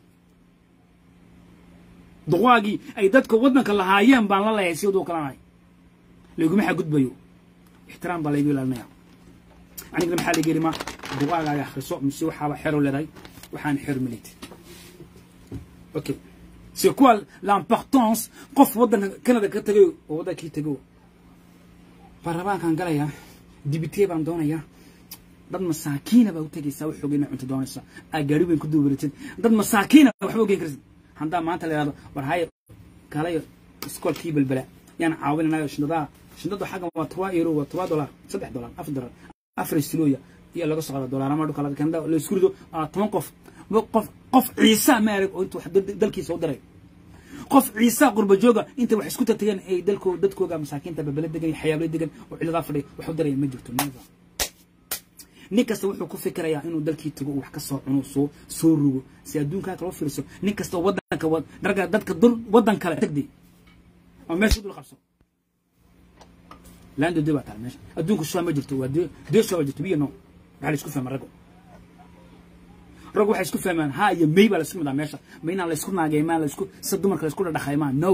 duqaagii ay dadka waddanka lahaayeen baan la leeyahay sidoo kalanahay layguma xagudbayo ixtiraam baa laygu ilaalinaya anigana maxaa laga yidhi ma duqaagaaga akhriso mise waxaaba xero leedahay waxaan xero malid okay c'est quoi l'importance qof waddanka canada ka tagayo oo waddankii tago baarlamaankaan galayaa dibitee baan doonayaa dad masaakiina baa u tegaysaa wax xoogeyna cunto doonaysa aa gaari weyn ku duubaratid dad masaakiina waxba ogeyn karsid haddaa maanta la yidhahdo war haye kalayo iskoolkii belbela yaan caawinanayo shindadaha shindadu xaggan waa toba euro waa toba dolar saddex dolar afar dolar afar silooya iyo laga soo qada dolar ama dhulka laga kenda la isku rido toban qof qof qof ciisa ma arag oo intuu dalkiisa u diray qof ciisa qurba jooga inta wax isku tatageen ay dalko dadkooga masaakiinta belbela degan iyo xayaabla degan oo ciladaa fadhiya wax u diraya ma jirto never nin kasta wuxuu ku fikirayaa inuu dalkii tago wax ka soo cuno soo soo rugo si adduunkaa kaloo fiirso nin kasta waddanka dharga dadka dul waddan kale tagdi oo meesha dul qabso laando de baa taala meesha adduunka shuwa ma jirto waa dee shuwa jirto biyo no waxaa la isku fahma raggo raggu waxay isku fahmaan ha iyo may baa la isku midaa meesha ma inaan la isku naageymaan la isku sa dumarka la isku dhadhaqaymaan no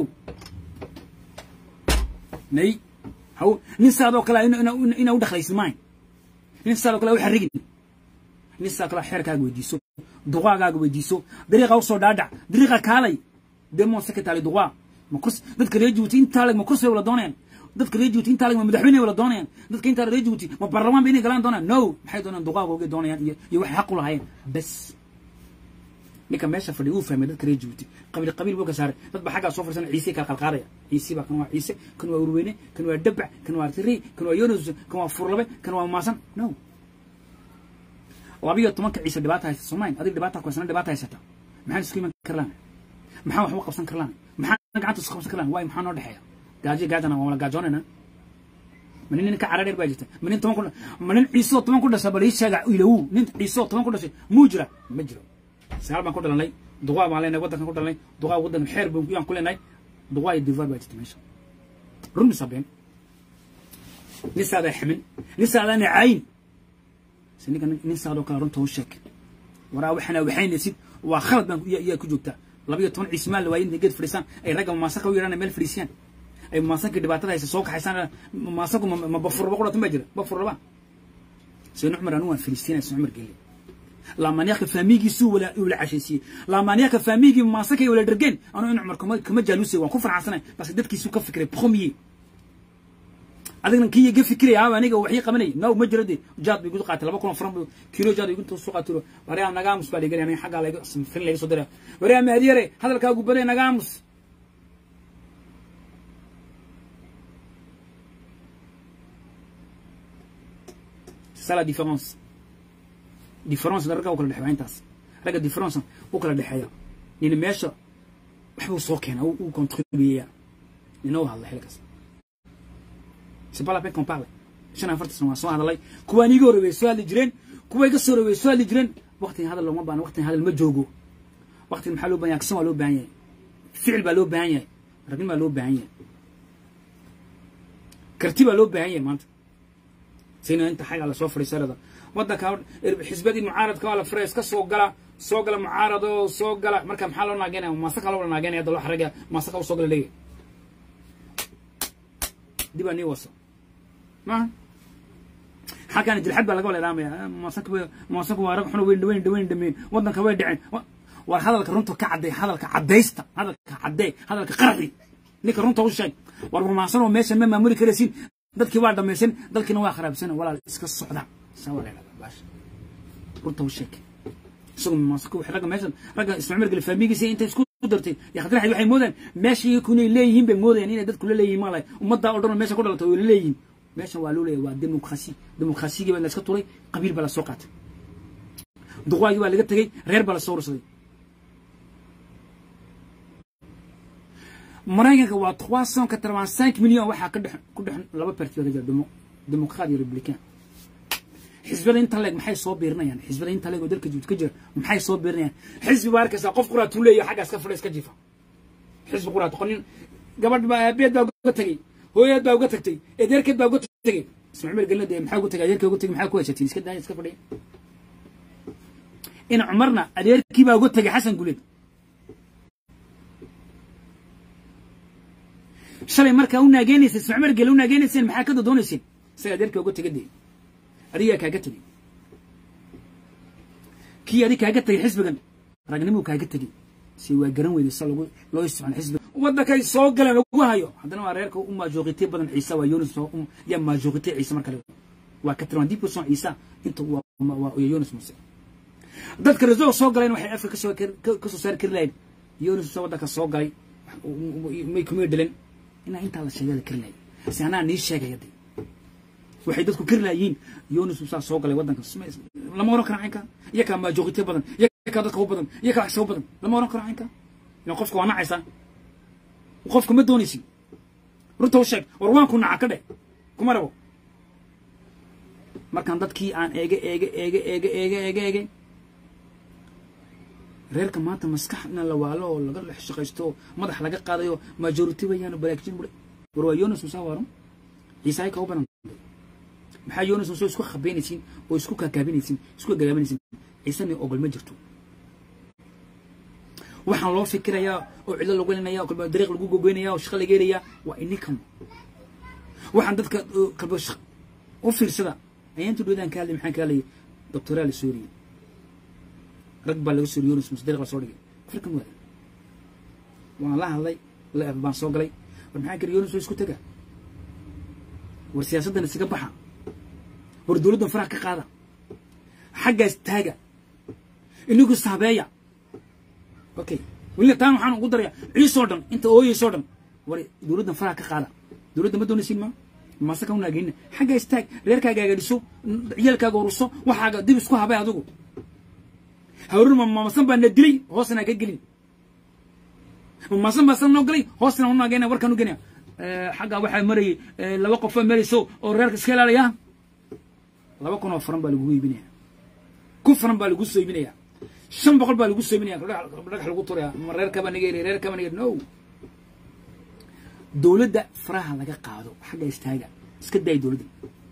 may haw nin saadoo kale inaa u dhaqlaysid maayn nin saa kale waxa rigin nin saa kale xeerkaaga weydiiso duqaagaaga weydiiso dariiqa usoo dhaadhac dariiqa kaalay demon secretary duqaa ma kurs dadka reer Djibouti intaa lag ma kurs bay wala doonayaan dadka reer Djibouti intaa lag ma madaxweyne wala doonayaan dadka intaa reer Djibouti ma baarlamaan bay inay galaan doonayaan no maxay doonayaan duqaagooga doonayaan iyo iyo waxay xaq u lahaayeen bas ninka meesha fadhi uu fahmay dadka reer Djibouti qabiil qabiil buu ka saaray dad ba xagga soo farsan ciise ka qalqaaraya ciise baa kan waa ciise kan waa urweyne kan waa dabac kan waa tiri kan waa yunus kan waa furlabe kan waa maasan no labiyo tobanka ciise dhibaata haysta soomayn adig dhibaata ku haysan dhibaata haysata maxaan isku iman karlaan maxaan waxba qabsan karlaan maxaan gacanta isku qabsan karlaan waay maxaa noo dhexeeya gaajo gaajana waa wala gaajoonayna ma nin ka caradheer baa jirta ma nin toban ku ma nin ciisoo toban ku dhashay bal ii sheega ilawu nin ciisoo toban ku dhashay muu jira ma jiro sagaal baan ku dhalanay duqaa baan leenahay waddankan ku dhalanay duqaa waddan xeer baan yaan ku leenahay duqaa iyo divaar baa jirta meesha run misabeen nin saadaa ximin nin saadaa nacayn se ninka nin saadoo kale runta u sheeg waraa waxana waxaynaysid waa khalad baan yaa ku joogtaa labiyo toban ciismaan la waayay intay geed fadhiisaan ay ragga mamaasanka u yidhana meel fadhiisiyaan ay mamaasanka dhibaatada haysa soo kaxaysaan mamaasanku ma bafurba qudhatan baa jira bafurlaba seyni cumar anu waan fadhiistiinaya seyni cumar gelle laamaanyaaka faamigiisuu wala wala cashaysiiyey laamaanyaaka faamigii maasankay wala dhergeen anuu in cumar kuma kuma jaaluusay waan ku farxansanay bas dadkiisuu ka fikiray premier adigna kii ga fikiraya aba aniga waxii qabanay no ma jiro de jaad bay gudu qaatay laba kun oo faran buu kilo jaad bay gunta soo qaatay waraa nagaamus baa dhiganay aniga xagga laga fin laga soo diray waraa maadiyare hadalkaagu baday nagaamus c'est ça la différence difference ragga u kala dhexeeya intaas ragga difference u kala dhexeeya nina meesha waxbuu soo keena uu contribuyeya nina u hadla xilkaas c'est pas la peine qu'on parle shan afarta sano waan soo hadalay kuwaan iiga horreeyay soo hadli jireen kuwa iga soo horreeyay soo hadli jireen waqtigan hadal looma baahna waqtigan hadal ma joogo waqtigan maxaa loo baahan yahay aksan waa loo baahan yahay ficil baa loo baahan yahay ragnin baa loo baahan yahay karti baa loo baahan yahay maanta sayna inta xaga la soo fadhiisarada waddanka xisbadii mucaaradka waa la furay iska soo gala soo gala mucaarado soo gala marka maxaa loo naageynaya maasaka loo naageynaya hadda loo xaraga maasaka u soo gala leeyahay dib aa nii waso maaha xaggaana jilxad baa laga waleelaamaya maasanka maasanku waa rag xuna weyn weyn weyn dhameyn waddanka way dhaceen war hadalka runta ka cadday hadalka caddaysta hadalka caddee hadalka qarxi ninka runta u sheeg war rumaasan oo meesha ma maamuli karaysiin dadkii waa dhamaysan dalkiina waa kharaabsan walaal iska socda saa waa leedahay baasha runta u sheeg isagoo maasanku wax ragga meeshan ragga ismaaciil gale faamigiisa intay isku dartay ya khadra waxay moodaan meeshii kunay leeyihiin bay moodayaan inay dadku la leeyihiin maalay ummadda oo dhan meesha ku dhalatay way la leeyihiin meeshan waa loo leeyahay waa demokrasi demokrasigii baa la iska turay qabiil baa la soo qaatay duqwaagii baa laga tegey reer baa la soo ursaday maraykanka waa trois cent quatre-vingt cinq million waxaa ka dhex ku dhex laba parti baa ka jira demo demoqraat iyo republican xisbada inta leeg maxay soo biirinayaan xisbada inta leeg oo dalka juud ka jira maxay soo biirinayaan xisbi baa arkaysaa qof quraat uu leeyahay xaggaas ka fadhiya iska jiifa xisbi quraat qonin gabadh baa aabeed baa uga tegey hooyaad baa uga tagtay eedeerkeed baa uga tegey ismaaciil galna dee maxaa uga tegay adeerkii uga tegay maxaa ku haysatiin iska daaya iska fadhiya in cumarna adeerkii baa uga tegay xasan guleed shalay markaa u naageenaysay ismaaciil gale u naageenayseen maxaa ka dodoonayseen isaga adeerkii uga tegay dee adigaa kaaga tegey kii adig kaaga tegay xisbigan ragnimuu kaaga tegey si waa garan weyday sa lagu loo isticmaalo xisbiga waddankay soo galeen lagu hayo haddana waa reerka u maajoqitay badan ciise waa yonis yaa maajoqitay ciise markale waa ka tirmaan dib ku soo ciise inta waa yonis muse dadka reso soo galeen waxay afka kasoo kasoo saari kari lahayn yonis muse waddanka soo galay may kumay dhalen inaa intaa la sheegay la kari lahay si anaa nii sheegaya de waxay dadku kari lahayiin yonis musaa soo galay waddanka lama oran karo caynka iyakaa maajoqitay badan iyakaa dadka u badan iyakaa wax soo badan lama oran karo caynka ilan qofka waa nacaysaa qofka ma doonaysin runta u sheeg war waan ku naca ka dhe kuma rabo markaan dadkii aan eege eege eege eege eege eege eege reerka maanta maskaxna la waalo oo laga dhex shaqaysto oo madax laga qaadayo majority wayaanu balaagjin bule war waa yonis musa waaran ciisaay ka u badan maxaa yonis musa isku khabeynaysiin oo isku kaakaabinaysiin isku gagaabinaysiin ciisana ogol ma jirto waxaan loo fikirayaa oo cidlo lagu helinaya oo kalba dariiq lagu gogoynaya oo shaqo laga helayaa waa inikan waxaan dadka kalba u fiirsada ayaantu dhowdaan ka hadlay maxaan ka hadlayay doctoraa la sooriyey rag baa laga sooriyey yonis muse dariiq la soo dhigay afrikan waada waan la hadlay la baan soo galay war maxaa kari yonis waa isku tega war siyaasaddan isaga baxa war dowladdan faraha ka qaada xaggaas taaga inigu saabeeya okay weliba taan waxaan ugu daraya ciisoo dhan inta ooyeysoo dhan war dowladdan faraha ka qaada dowladda ma doonaysiin ma mase ka unaageynina xagga istaag reerkaaga agadiso ciyaalkaaga uruso waxaaga dib isku habay adigu hawrun mamasan baa na dilay hoosna ka gelin mamasan baa san noo galay hoosna unaageyna warkaan u genaya xagga waxaa marayay laba qof baa marayso oo reerka iska ilaalaya laba kun oo faran baa lagugu iibinaya kun faran baa lagu soo iibinaya shan boqol baa lagu soo iibinaya dhagax lagu turaya ma reerkaba naga heli reerkaba naga no dowladda faraha laga qaado xagga istaaga iska daay dowladda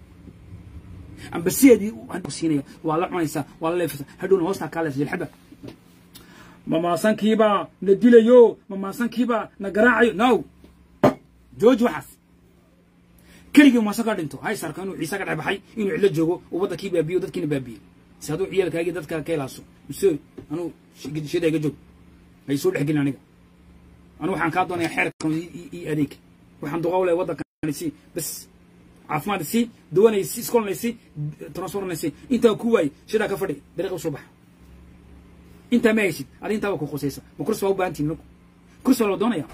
amba sideedii siinaya waa la cunaysaa waa la leefaysaa hadhowna hoostaa kaa leefsa jilxadda mamaasankiibaa na dilayo mamaasankiibaa na garaacayo no jooji waxaas keligii mamaasan kaa dhinto hay sarka inuu ciise ka dhex baxay inuu cidlo joogo uu waddankii baabiyo dadkiina baabiyey si hadduu ciyaalkaagii dadka ka ilaaso muse anuu shida iga joog hay soo dhex gelin aniga anigu waxaan kaa doonaya xeerkan i adeeg waxaan duqaw leh waddankan si bas caafimaad si dawanay si iskolnay si transfornay si intaa ku waay shidaa ka fadhi dariiqa usoo baxa intaa ma haysid adi intaaba ku qosaysa ma kursi waa u baahan tihin marku kursi waa la doonaya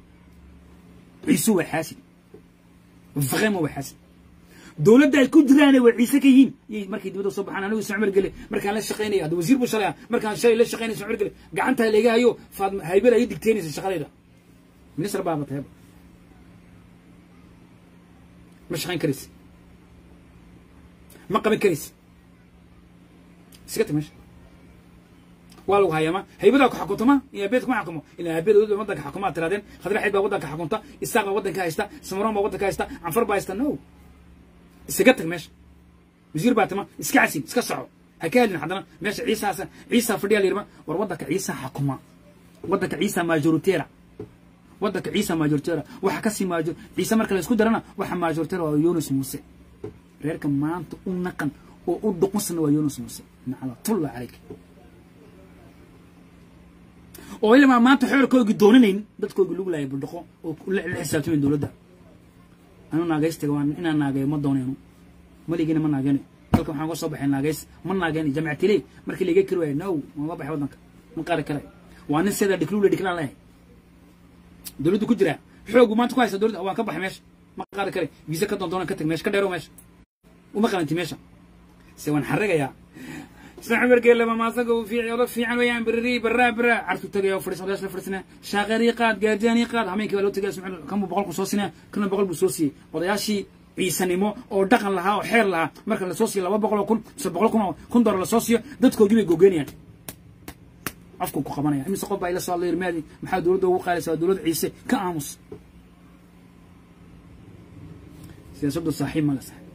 ciise waa xaasid vraiment waa xaasid dowladda ay ku jiraan way ciise ka yihiin yay markay dibadda soo baxaan anigu ismacmar gele markaan la shaqaynaya hadda wasiir buu shalaya markaan shalay la shaqaynaya ismacmar gele gacanta laga hayo faadma haybada ay digteynaysa shaqadayda minister baaba tahayba ma shaqayn karaysa ma qaban karaysa iska tag meesha waa lagu hayaama haybadaa ku xakuntama iyo abeed kuma xakumo ilaa abeed waddanka xakumaa tiraadeen khadraxeed baa waddanka xakunta isaaq baa waddanka haysta samaroon baa waddanka haysta canfar baa haysta no isaga tag meesha wasiir baa tama iska casin iska soco ha ka helin haddana meesha ciisaasa ciisa fadhiya la yirma war waddanka ciisa xakuma waddanka ciisa majoritera waddanka ciisa maajorteera waxa ka sii maajor ciise marka la isku darana waxa maajorteera waa yunus muuse reerka maanta u naqan oo u dhuqunsana waa yunus muuse naclatulla calayk oo ilmaa maanta xoorkoogii doonanayn dadkoogii lagu laayay buldhaqo oo la xisaabtamayn dowladda anu naagaystaga waa inaan naageeyo ma doonayno maligiina ma naageyno dalka waxaan uga soo baxay naagays ma naageyno jamacatile markii laga kari waayo no ma baxay waddanka ma qaari karayo waa nin sidaa dhikluule dhiklaan lehay dowladdu ku jiraa xoogu maanta ku haysa dowladda waan ka baxay meesha ma qaari karay viisa ka doondoona ka tag meesha ka dheero meesha uma qalanti meesha se waan xarrigayaa saxmarkee lama maasaga uu fiici oda fiican weeyaan birri barraa barraa cartu tagaya fadhiis odayash la fadhiisana shaaqeerii qaad gaardiyaanii qaad hameenkii baa loo tagaya sumcud kanbuu boqol ku soo sinaya kana boqol buu soo siiyey odayaashii ciisanimo oo dhaqan lahaa oo xeer lahaa marka lasoo siiyo laba boqol oo kun mise boqol kun oo kun dolar lasoo siiyo dadkoogii bay gogeynayaan afku ku qabanaya imise qof baa ila soo hadlay irmaadi maxaa dowladda ugu qaadaysa waa dowladda ciise ka aamus siyaasaddu saaxiib mala sax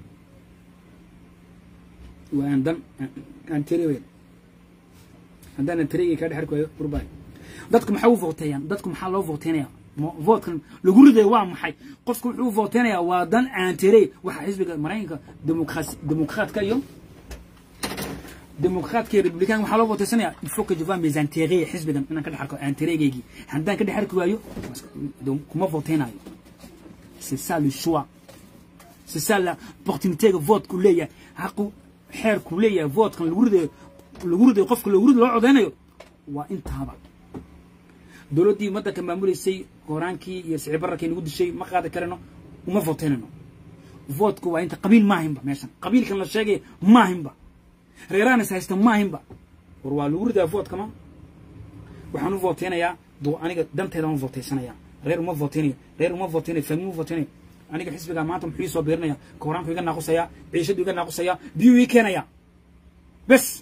waa aan dan aan tiri weyn haddaan tirigii ka dhex arki waayo burbay dadku maxaa u voteeyaan dadku maxaa loo voteynaya vootkan lagu riday waa maxay qofku wuxuu u vooteynayaa waa dan aan tirey waxaa xisbiga maraykanka demokrasi demokraatka iyo demokraatka iyo republican waxaa loo vooteysanaya il faut que je vois mes intérêts xisbigan inaan ka dhex arko intérêtgeygii haddaan ka dhex arki waayo kuma voteynayo c'est ça le choix c'est ça la opportunité que vote ku leeyahay haqu xeerku leeyahay vootkan lagu ridayo lagu ridayo qofka lagu ridayo loo codeynayo waa intaaba dowladdii waddanka maamuleysay qoraankii iyo sicibararkii nagu dishay ma qaadi karano uma voteynayno vootku waa inta qabiil maahinba meeshan qabiilkan la sheegaya maahinba reeraan is haysta maahinba war waa lagu ridaa vootkama waxaan u vooteynayaa aniga danteedaan u vooteysanaya reer uma vooteynayo reer uma vooteynayo fahmi uma vooteynayo aniga xisbigaa maanta muxuu ii soo biirinaya koraanku iga naaqusaya ciishadu iga naaqusaya biyuu ii keenaya bes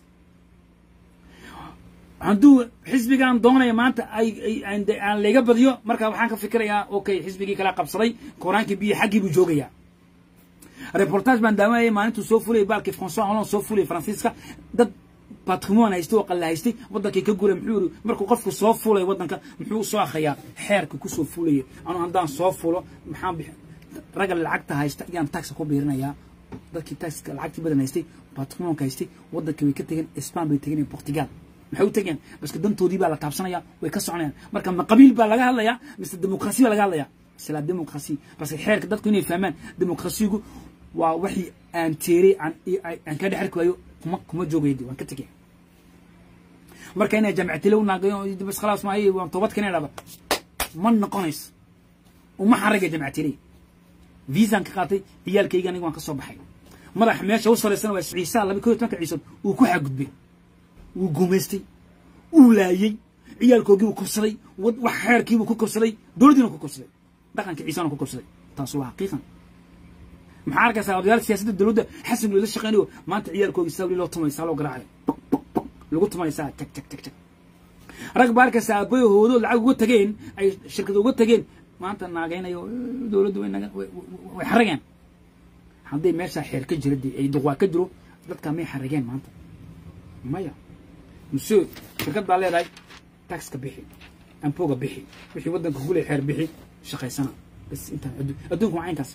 hadduu xisbigaan doonaya maanta ay aan layga badiyo marka waxaan ka fikirayaa okay xisbigii kala qabsaday koraankii biyo xaggii buu joogayaa reportage baan daawanayay maalintuu soo fulayay baalkii françois hollande soo fulayay faransiiska dad patrimoine haystay oo qalla haystay waddankii ka guray muxuu yiri markuu qofku soo fulay waddanka muxuu soo akhayaa xeerka kusoo fulayay anu haddaan soo fulo maxaan bixi ragga lacagta haysta ayaan taxa ku biirinayaa dadkii taxka lacagtii badan haystay patrimoonka haystay waddankii way ka tegeen span bay tegeen portugal maxay u tegeen baske dantoodii baa la taabsanaya way ka soconayaan marka ma qabiil baa laga hadlayaa mise demokrasi baa laga hadlayaa c'est la démocratie parce que xeerka dadku inay fahmaan demokrasigu waa wixii aan teeray aan ka dhex arki waayo kuma kuma joogaydi waan ka tegay marka inay jamcatile u naagayo bas khalaas maayo waan toobad keenay dhaba ma noqonayso uma xaragay jamcatile viisaan ka qaatay ciyaalkayga aniga waan ka soo baxay madax meesha u saraysana waa ciisa laba koo tobanka ciisood uu ku xagudbay wuu gumaystay uu laayey ciyaalkoogii buu kobsaday wax xeerkiibuu ku kobsaday dowladdiina ku kobsaday dhaqanka ciisana ku kobsaday taas waa xaqiiqan maxaa arkaysaa odayaal siyaasadda dowladda xasan loola shaqeynayo maanta ciyaalkoogii saa loo tumay saa loo garaacayo lagu tumay saa jag jag jag jag rag baa arkaysaa aabbayahoodo lacag uga tageen ay shirkad uga tageen maanta naagaynayo dowladdu way way xarageen hadday meeshaa xeer ka jira dee ay duqwaa ka jiro dadkaa may xarageen maanta maya monsieur shirkad baa leedahay taxka bixi ampoga bixi wixii waddanka kule xeer bixi shaqaysana bas intaan adduunka waa caynkaas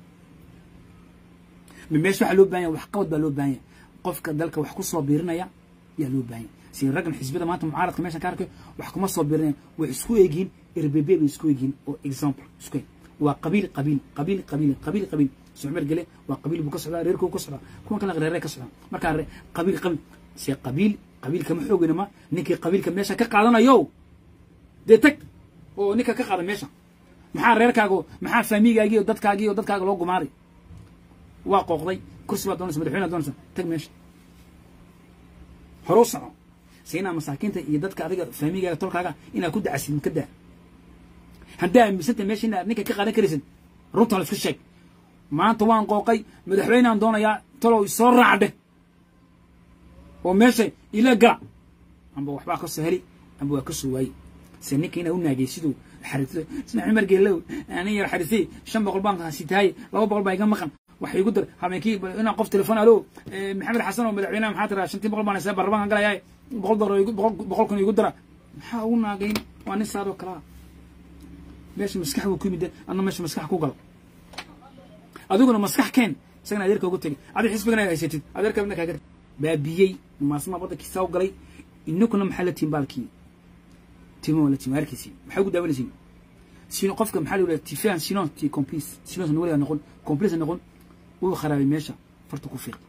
meesha waxaa loo bahan yahay waxqabad baa loo baahan yahay qofka dalka wax ku soo biirinaya yaa loo baahan yahay si raggan xisbiyada maanta mucaaradka meeshan ka arkayo wax kuma soo biirinaya way isku eegyihiin rbb bay isku eegyihiin oo example isku eeg waa qabiil qabiil qabiil qabiil qabiil qabiil sucmer gele waa qabiil buu ka socdaa reerkuu ka socdaa kuwan kale reeree ka socdaa markaa qabiil qabiil se qabiil qabiilka ma xoogayna ma ninkii qabiilka meesha ka qaadanayo dee tag oo ninka ka qaada meesha maxaa reerkaago maxaa faamigaagii iyo dadkaagii iyo dadkaaga loo gumaaray waa qooqday kursi baad doonaysa madaxweyne doonaysa tag meesha hore u soco siinaa masaakiinta iyo dadka adiga faamigaaga tolkaaga inaad ku dacasid ka daa haddaa aaminsanta meesha inaad ninka ka qaadan karaysid runta la isku sheeg maanta waan qooqay madaxweyneaan doonayaa talow isoo raacdhe oo meesha ila gala amba waxbaa ka soo heli amba waa ka soo waaye se ninka inaa u naagay siduu xariso isna cumar geelow anin yar xarisay shan boqol baan sitaaye laba boqol baa iga maqan waxa igu dar habeenkii inaan qof telefon alo maxamed xasan oo madaxweynaha maxaa tiraa shantii boqol baan haysaa barlamaan galayaa boqol dolar boqol kun igu dara maxaa ugu naagayn waa nin saadoo kalaa meesha maskax buu ku yimid adna meesha maskax ku galo adiguna maskax keen isagana adeerka ugu tegay adi xisbigana haysatid adeerka midna kaaga baabiyey maasmaa waddankii saa u galay inakuna maxaa la tihin baalkii timo la tihin arkaysi maxaa ugu daawanaysiin sino qofka maxaa la yidhaha tifan sinon ti complice sinon weligaa noqon complice noqon wuu kharaabay meesha farta ku fiiq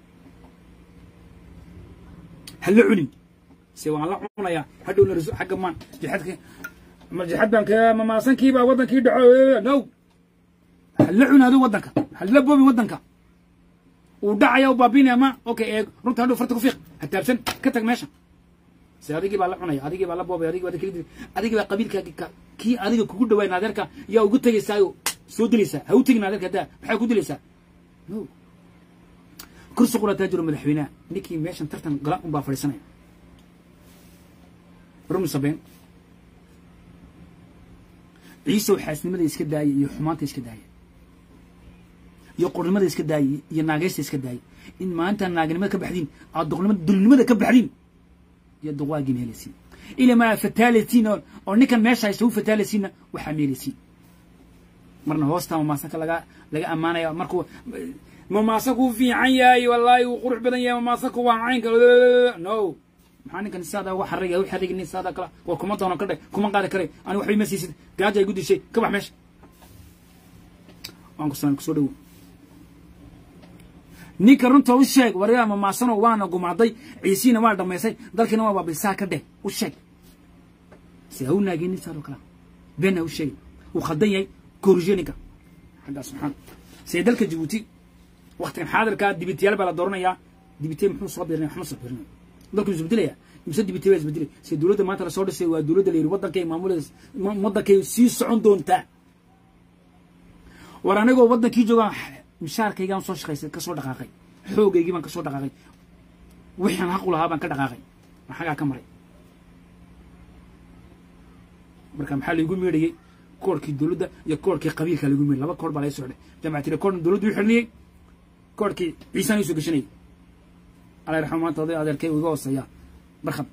ha la cunin se waan la cunayaa hadhowna rasu xagga maan jixadka ma jixad baan ka mamaasankii baa waddankii dhaco no ha la cunaado waddanka ha la boobi waddanka uu dhacaya u baabinaya ma okay eeg runta hadhow farta ku fiiq ha taabsan ka tag meesha se adigii baa la cunaya adigii baa la boobay adigii baa kala adigii baa qabiilkaagi kii adiga kugu dhawaay naadeerka yaa ugu tegaysaayo soo dilaysaa ha u tegin naadeerka daa maxaa ku dilaysaa no kursi qurataa jiro madaxweynaha ninkii meeshan tartan gala un baa fadhiisanaya rumi sabeen ciisow xaasnimada iska daaya iyo xumaanta iska daaya iyo qornimada iska daayay iyo naageysta iska daayay in maanta naagnimada ka baxdiin aad duqnimada dulnimada ka baxdiin iyo duqwaagin helaysiin ilamaa fataalasiin oo ninkan meesha haysta u fataalasiinna waxaa meelaysiin marna hoosta mamaasanka laga laga ammaanaya markuu mamaasanku fiican yahay wallaahi wuu qurux badan yahay mamaasanku waa caynka no maxaa ninkan saada uga xarigaya u xarigin saada kala war kuma doono ka dhe kuma qaadi karay ani waxba ima siisid gaaja ay gu dishay ka bax meesha waan ku salan kusoo dhowo ninka runta u sheeg waryaa mamaasano waana gumaaday ciisiina waa dhamaysay dalkiina waa baabisaa ka dheh u sheeg se ha u naageenin saadoo kala been ha u sheegin uu khaldan yahay koruje ninka xaggaa subxaan see dalka jabuuti waktigan xaadirkaa dibitiyaal baa la dooranayaa dibitiye muxuu soo birinaya waxma soo birinaya dalku isbedelaya mise dibitiye baa isbedelay se dowladda maanta lasoo dhisay waa dowladda la yidhi waddankay maamuleeda waddankay sii socon doontaa war anigoo waddankii joogaan mishaarkaygaan soo shaqaysay ka soo dhaqaaqay xoogaygii baan ka soo dhaqaaqay wixaan xaq u lahaa baan ka dhaqaaqay ma xagaa ka maray marka maxaa laygu meedhayey koorkii dowladda iyo koorkii qabiilka laygu meedhay laba koor baa laga socday jamacatire koorna dowladdu u xirniyey koorkii ciisaan isoo gashanayay alla raxma maanta oday adeerkay iga hooseeya barkhad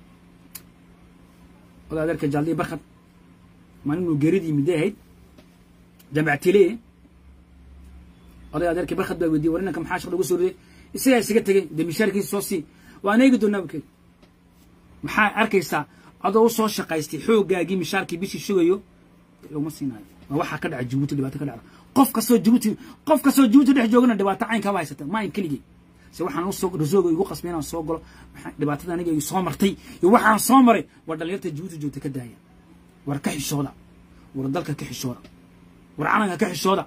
oday adeerkay jaaldiya barkhad maalin uu geeridii midday ahayd jamacatile oday adeerkii barkhad baa weydiiyey war inanka maxaa shaqda ugu soo riday isagaa isaga tegey dee mishaarkiisa soo sii waan eegi doonaa bukey maxaa arkaysaa adoo u soo shaqaystay xooggaagii mishaarkii bishii sugayo laguma siinaayo waa waxaa ka dhaca jabuuti dhibaato ka dhacda qof kastoo jabuuti qof kastoo jabuuti dhex joogana dhibaato caynkaaba haysata ma ayn keligii se waxaan usoo rasooga igu qasbay inaan soo galo dhibaatada aniga igu soo martay iyo waxaan soo maray war dhalinyarta jabuuti joogta ka daaya war ka xishooda war dalka ka xishooda war calanka ka xishooda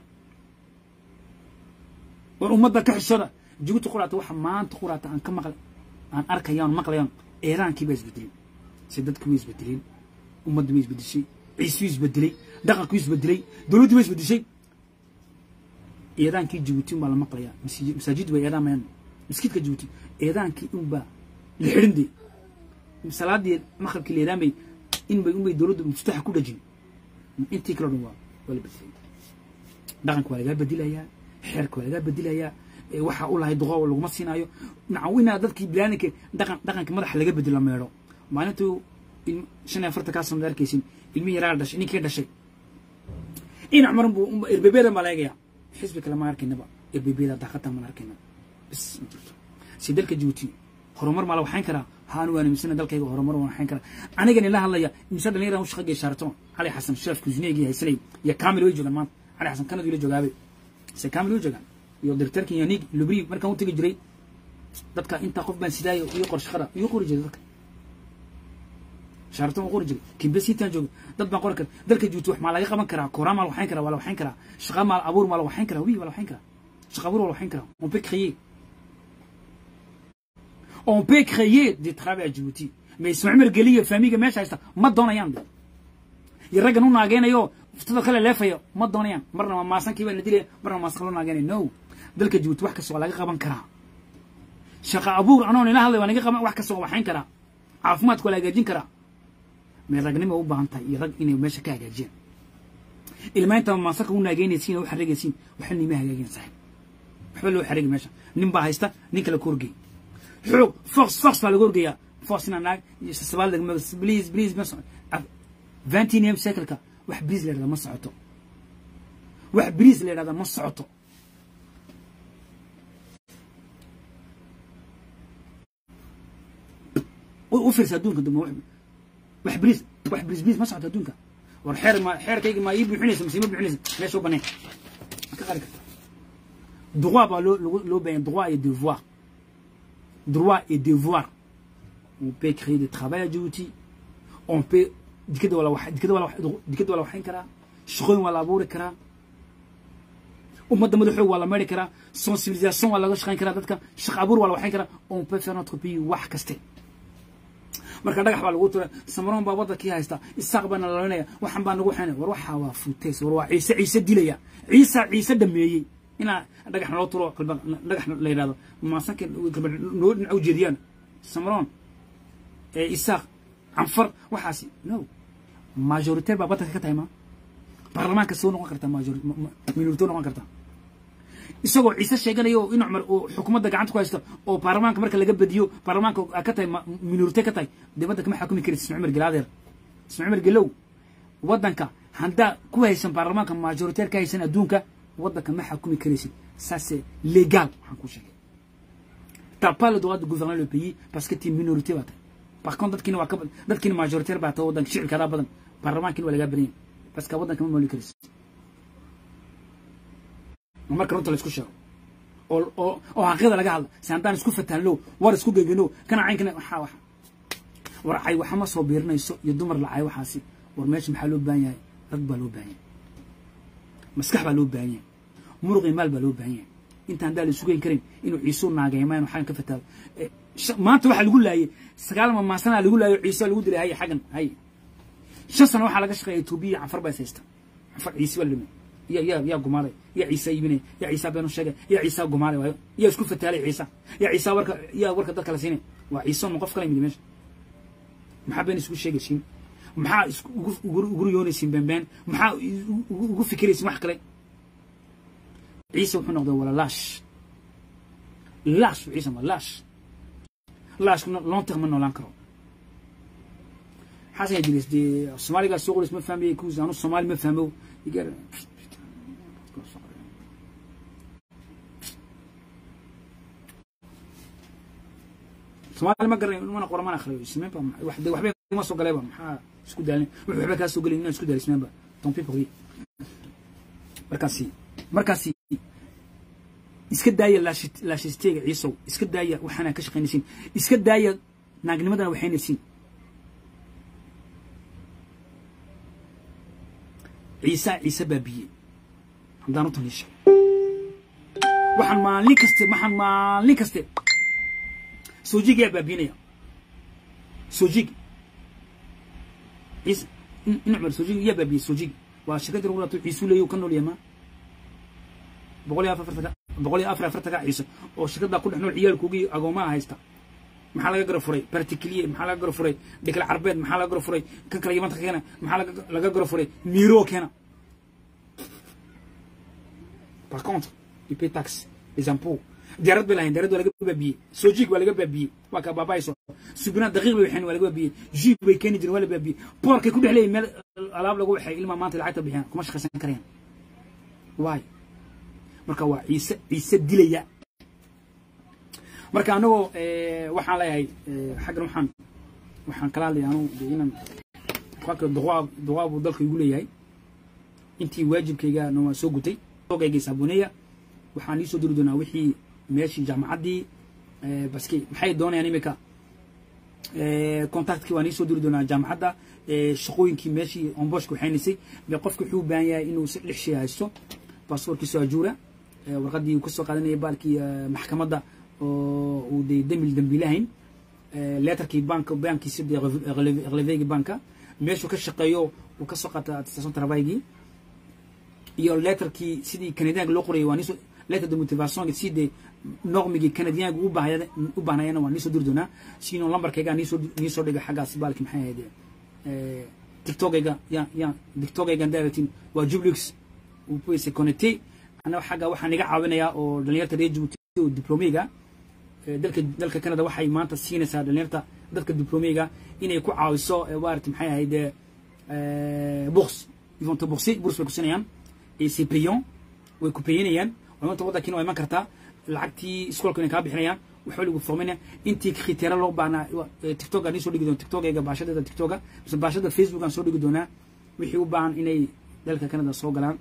war ummadda ka xishooda jabuuti quraata waxa maanta quraata aan ka maqlay aan arkayaan maqlayaan eiraankii baa isbedelin se dadku way isbedeleen ummaddu way isbedeshay ciisuu isbedelay dhaqankuu isbedelay dowladdu way isbedeshay eedaankii jabuuti unbaa la maqlayaa masaajid way eedaamayaan maskiidka jabuuti eedaankii unbaa la xidhin dee salaadii maqribkii la eedaamay inbay unbay dowladdu muftaxa ku dhajin intii kale o dhan waa waa la bedelay dhaqanka waa lagaa bedelayaa xeerka waa lagaa bedelayaa waxaa u lahay duqo laguma siinaayo nacaw inaa dadkii bilaaninka dhaqan dhaqanka madaxa laga bedelo meedho maalintuu shan iyo afartan kaa sanad arkaysin ilmihi yaraa dhashay ninkii dhashay dhinac maran buu erbebeedan baa la eegaya xisbi kale ma arkaynaba erbebeeda daaqatan maan arkaynaba bis ma jirto si dalka jabuuti horumar maa la waxayn karaa haanu waan amisana dalkayga horumar waan waxayn karaa anigani la hadlaya imse dhalinyara u shaqa geeshaarto cali xasan sheef kusineegii haysanay iyo kamil way joogaan maanta cali xasan kanadu la joogaabe se kamil way joogaan iyo directorka yanig lubri markaan u tegi jiray dadka intaa qof baan sidaayo iyo qor shaqada iyo qori jiray dadka shaartan qori jiray kimbesitan jooga dad baan qori kara dalka juuti wax maa laga qaban karaa kooraan maa la waxayn karaa waa la waxayn karaa shaqa maa abuur maa la waxayn karaa wi waa la waxayn karaa shaqa abuur waa la waxayn karaa on peut créer on peut créer des travail à Djibouti mais Ismaïl Mergeli famille meesha haysta ma doonayaan de iyo raggan u naageenayo uftada kale leefayo ma doonayaan marna waa maasankii baa la dilaya marna maasan loo naageenayo no dalka Djibouti wax kasta waa laga qaban karaa shaqa abuur anoon ila hadlay waa laga qaban wax kasta waa waxayn karaa caafimaadka waa la hagaajin karaa mee ragnimo u baahan tahay iyo rag inay meesha ka hagaajiyaan ilmaynta maasanka u naageynaysiin oo u xarigaysiin waxa nima hagaajin saaxiib waxba loo xarigi meesha nin baa haysta nin kale ku horgey xoog fox fox baa laga horgeeyaa fox ina naag sabaal please please vingt unième siècle-ka wax bariis la yidhahda ma socoto wax bariis la yidhahda ma socoto u fiirsa adduunka dambe wax bariis wax bariis bariis ma socoto adduunka war xeer ma xeerkayga ma ii buuxinaysa mise ma buuxinaysa meesha u baneen ka qari karta droit baa loo loo baahan droit et devoir droit et devoir on peut créer du travail à Djibouti on peut dikada waa la wax dikada waa la wax dikada waa la waxayn karaa shaqooyin waa la abuuri karaa ummadda madaxoog waa la meeri karaa sensibilisation waa laga shaqayn karaa dadka shaqo abuur waa la waxayn karaa on peut faire notre pays wax kaste marka dhagax baa lagu tura samaroon baa waddankii haysta isaaq baana lalanaya waxan baa nagu xeenay war waxaa waa futeys war waa ciise ciise dilaya ciisa ciise dhameeyey inaa dhagax naloo turo kalba dhagax la yidhahdo maasanka kalba noo dhinac u jeediyaan samaroon ee isaaq canfar waxaasi no majoritaire baa waddanka ka tahay ma baarlamaanka soo noqon karta major minorito noqon karta isagoo ciise sheeganayo in cumar uu xukuumadda gacanta ku haysto oo baarlamaanka marka laga badiyo baarlamaanka ka tahay minorite ka tahay dee waddanka ma xakumi karaysa isma cumar gelaadeer isma cumar gelow waddanka haddaa ku haysan baarlamaanka majoritaire ka haysan adduunka waddanka ma xakumi karaysid ça c'est légal waxaan ku sheegay t'as pas le droit de gouverner le pays parce que tu es minorité baa tahay par contre dadkiina waa ka dadkiina majoritaire baa tahay waddanka shicibkaadaa badan baarlamaankiina waa lagaa badan yahay parce que waddanka ma mooli karaysid marka runta la isku sheego oo oo oo xaqiiqda laga hadla si haddaan isku fatahno war isku gegeno kana caynkana waxaa waxa war cay waxa ma soo biirinayso iyo dumar la cay waxaasi war meesha maxaa loo baahan yahay rag baa loo baahan yahay maskax baa loo baahan yahay muruq iyo maal baa loo baahan yahay inta haddaan la isugeyn karin inuu ciisuu naagaymaan waxaan ka fataado maanta waxaa lagu laayay sagaal mamaasanaa lagu laayo ciise lagu dilay haye xaggan haye shan sano waxaa laga shaqeeya etoobiya cafar baa is haysta cafar ciise baa la dhimay يا يا يا قماري يا عيسى يبني يا عيسى بن الشجع يا عيسى قماري وايو يا اسكو فتالي عيسى يا عيسى ورك يا ورك دك كلا سيني وعيسى نقف كلام يدي مش محبين اسكو شيء شيء محا اسكو ugu yoonaysin beenbeen maxaa ugu fikiraysin wax kale ciise wuxuu noqday wala laash laash ciise ma laash laash long terme noolaan karo xasan yajlis dee soomaaliga soo qolis ma fahmaye kuus anu soomaali ma fahmo يقال soomaali ma garan mana qora mana akhriyo ismeenba waxde waxbay kuma soo galayba maxaa isku daalin wuxuu waxba kaa soo gelin inaan isku daal ismeenba tompi pogi markaasi markaasi iska daaya laashisteega ciisow iska daaya waxaana ka shaqaynaysiin iska daaya naagnimadana waxaynaysiin ciise ciise baabiye haddaan u taliisha waxaan maalin kaste waxaan maalin kaste soojig yaa baabinaya soojig ciise in cumar soojig yaa baabiyey soojig waa shirkadii lagu laabto ciisuu leeyo ka nool yamaa boqol iyo afar boqol iyo afar afartaga ciise oo shirkaddaa ku dhex nool ciyaalkoogii agoomaha haysta maxaa laga gara furay particulier maxaa laga gara furay dhikla carbeed maxaa laga gara furay kan kale yamanta keena maxaa laga gara furay miro keena par contre il paye taxe les impôts diyaarad bay lahayn diyaarad waa laga baabiyey soojig waa laga baabiyey waa ka baabaayso subinaa daqiiq bay waxeen waa laga baabiyey jiib bay keeni jireen waa la baabiyey boorkay ku dhex leeyihin meel alaab lagu waxay ilmaa maanta lacagta bixiyaan kuma shaqaysan karayaan waay marka waa ciise ciise dilaya marka anagoo waxaan leeyahay xaggan waxaan waxaan kala hadlaya anugu de inaan qofka duqaa duqaa buu dalka igu leeyahay intii waajibkayga na waan soo gutay ogayga saabuneya waxaan ii soo diri doonaa wixii meeshii jaamacaddii baske maxay doonayaan imika contactkii waan ii soo diri doonaa jaamacadda shaqooyinkii meeshii omboshka waxaynaysay me qofka wuxuu u baahan yahay inuu si lix shay haysto baasaboorkiisoo ajuura warqaddii uu ka soo qaadanaya baalkii maxkamadda oo uu de demil dembilahayn leetarkii banka bankiisa de relevegi banka meeshuu ka shaqeeyo uu ka soo qaata attestation travailgii iyo leetarkii sidii canadianka loo qorayay waa niso letter de motivation si de normigii canadianka u baahaya u baahnayana waa niisoo diri doonaa sino lambarkayga niisoo niisoo dhiga xaggaas baalki maxay ahayd tiktokayga ya ya tiktokayga daaratin waa jublix uu pese connecté ana xagga waxaan iga caawinayaa oo dhalinyarta reer Djibouti oo diplomeyga dalka dalka Canada waxay maanta siinaysaa dhalinyarta dadka diplomeyga inay ku caawiso waarta maxay ahayd box ils vont te bourser bourse bay ku siinayaan et c'est payant way ku payanayaan maanta waddankiina waa iman kartaa lacagtii iskoolka inay kaa bixinayaan waxba lagu forminaya intii kriteera loo baahnaa tiktok aan soo dhigi doona tiktokayga baashadeeda tiktoka mise baashada facebook aan soo dhigi doonaa wixii u baahan inay dalka canada soo galaan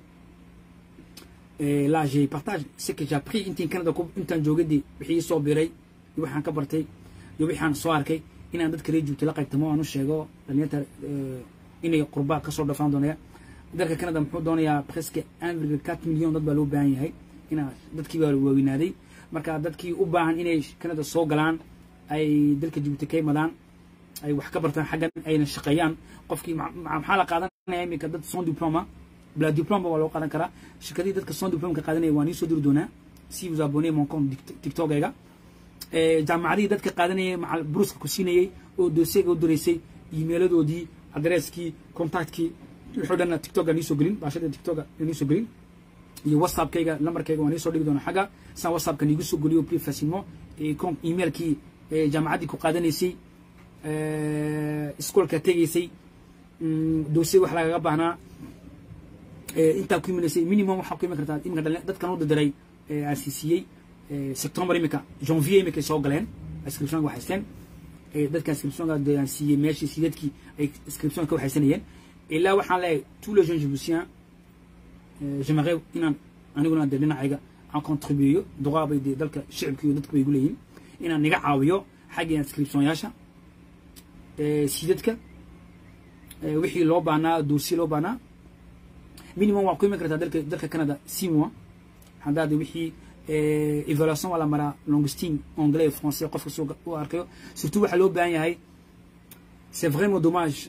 là j'ai partage ce que j'ai appris intiin canada intaan joogadii wixii soo biray iyo waxaan ka bartay iyo wixaan soo arkay inaan dadka reer joogta la qaybtamo aan u sheego dhalinyarta inay qurbaa kasoo dhafaan doonaya dalka canada muxuu doonayaa presque un virgule quatre million dad baa loo baahan yahay inaa dadkii baa waaweynaaday marka dadkii u baahan inay canada soo galaan ay dalka jibuuti ka imadaan ay wax ka bartaan xaggan ayna shaqeeyaan qofkii maxaa la qaadanaya iminka dad son diploma bla diploma waa loo qaadan karaa shirkadii dadka son diploma ka qaadanaya waan iisoo diri doonaa si vous abonnez mon compte tiktokayga jaamacadihii dadka qaadanayay macal bruska ku siinayay oo dossiega u diraysay emailadoodii adresskii contactkii wuxuu dhan tiktok aan iisoo gelin baashada tiktok aan iisoo gelin iyo whatsappkayga lambarkayga waan iisoo dhigi doonaa xagga saan whatsappka niigu soo geliyo plus facilement com emailkii jaamacaddii ku qaadanaysay iskoolka tegaysay dossier wax lagaga baahnaa intaa ku iminaysay minimum waxaa ku iman kartaa iminka dadkan u dadiray aasiisiyey september imika janvier imikay soo galeen inscriptionka waxaysteen dadka inscriptionka aan siiyey meeshii sideedkii ay inscription ka waxaysanayeen ilaa waxaan leeyahay tous les jeunes jibuutiens j'aimerais inaan aniguna de dhinacayga aan contribueyo duqaa bay dee dalka shicibka iyo dadka bay igu leeyihin inaan niga caawiyo xagga inscriptionyaasha sidadka wixii loo baahnaa dossier loo baahnaa minimum waa ku iman kartaa dalka dalka canada six mois haddaad wixii évaluation waa la maraa longstine anglais et français qofka soo u arkayo surtout waxaa loo baahan yahay c'est vraiment dommage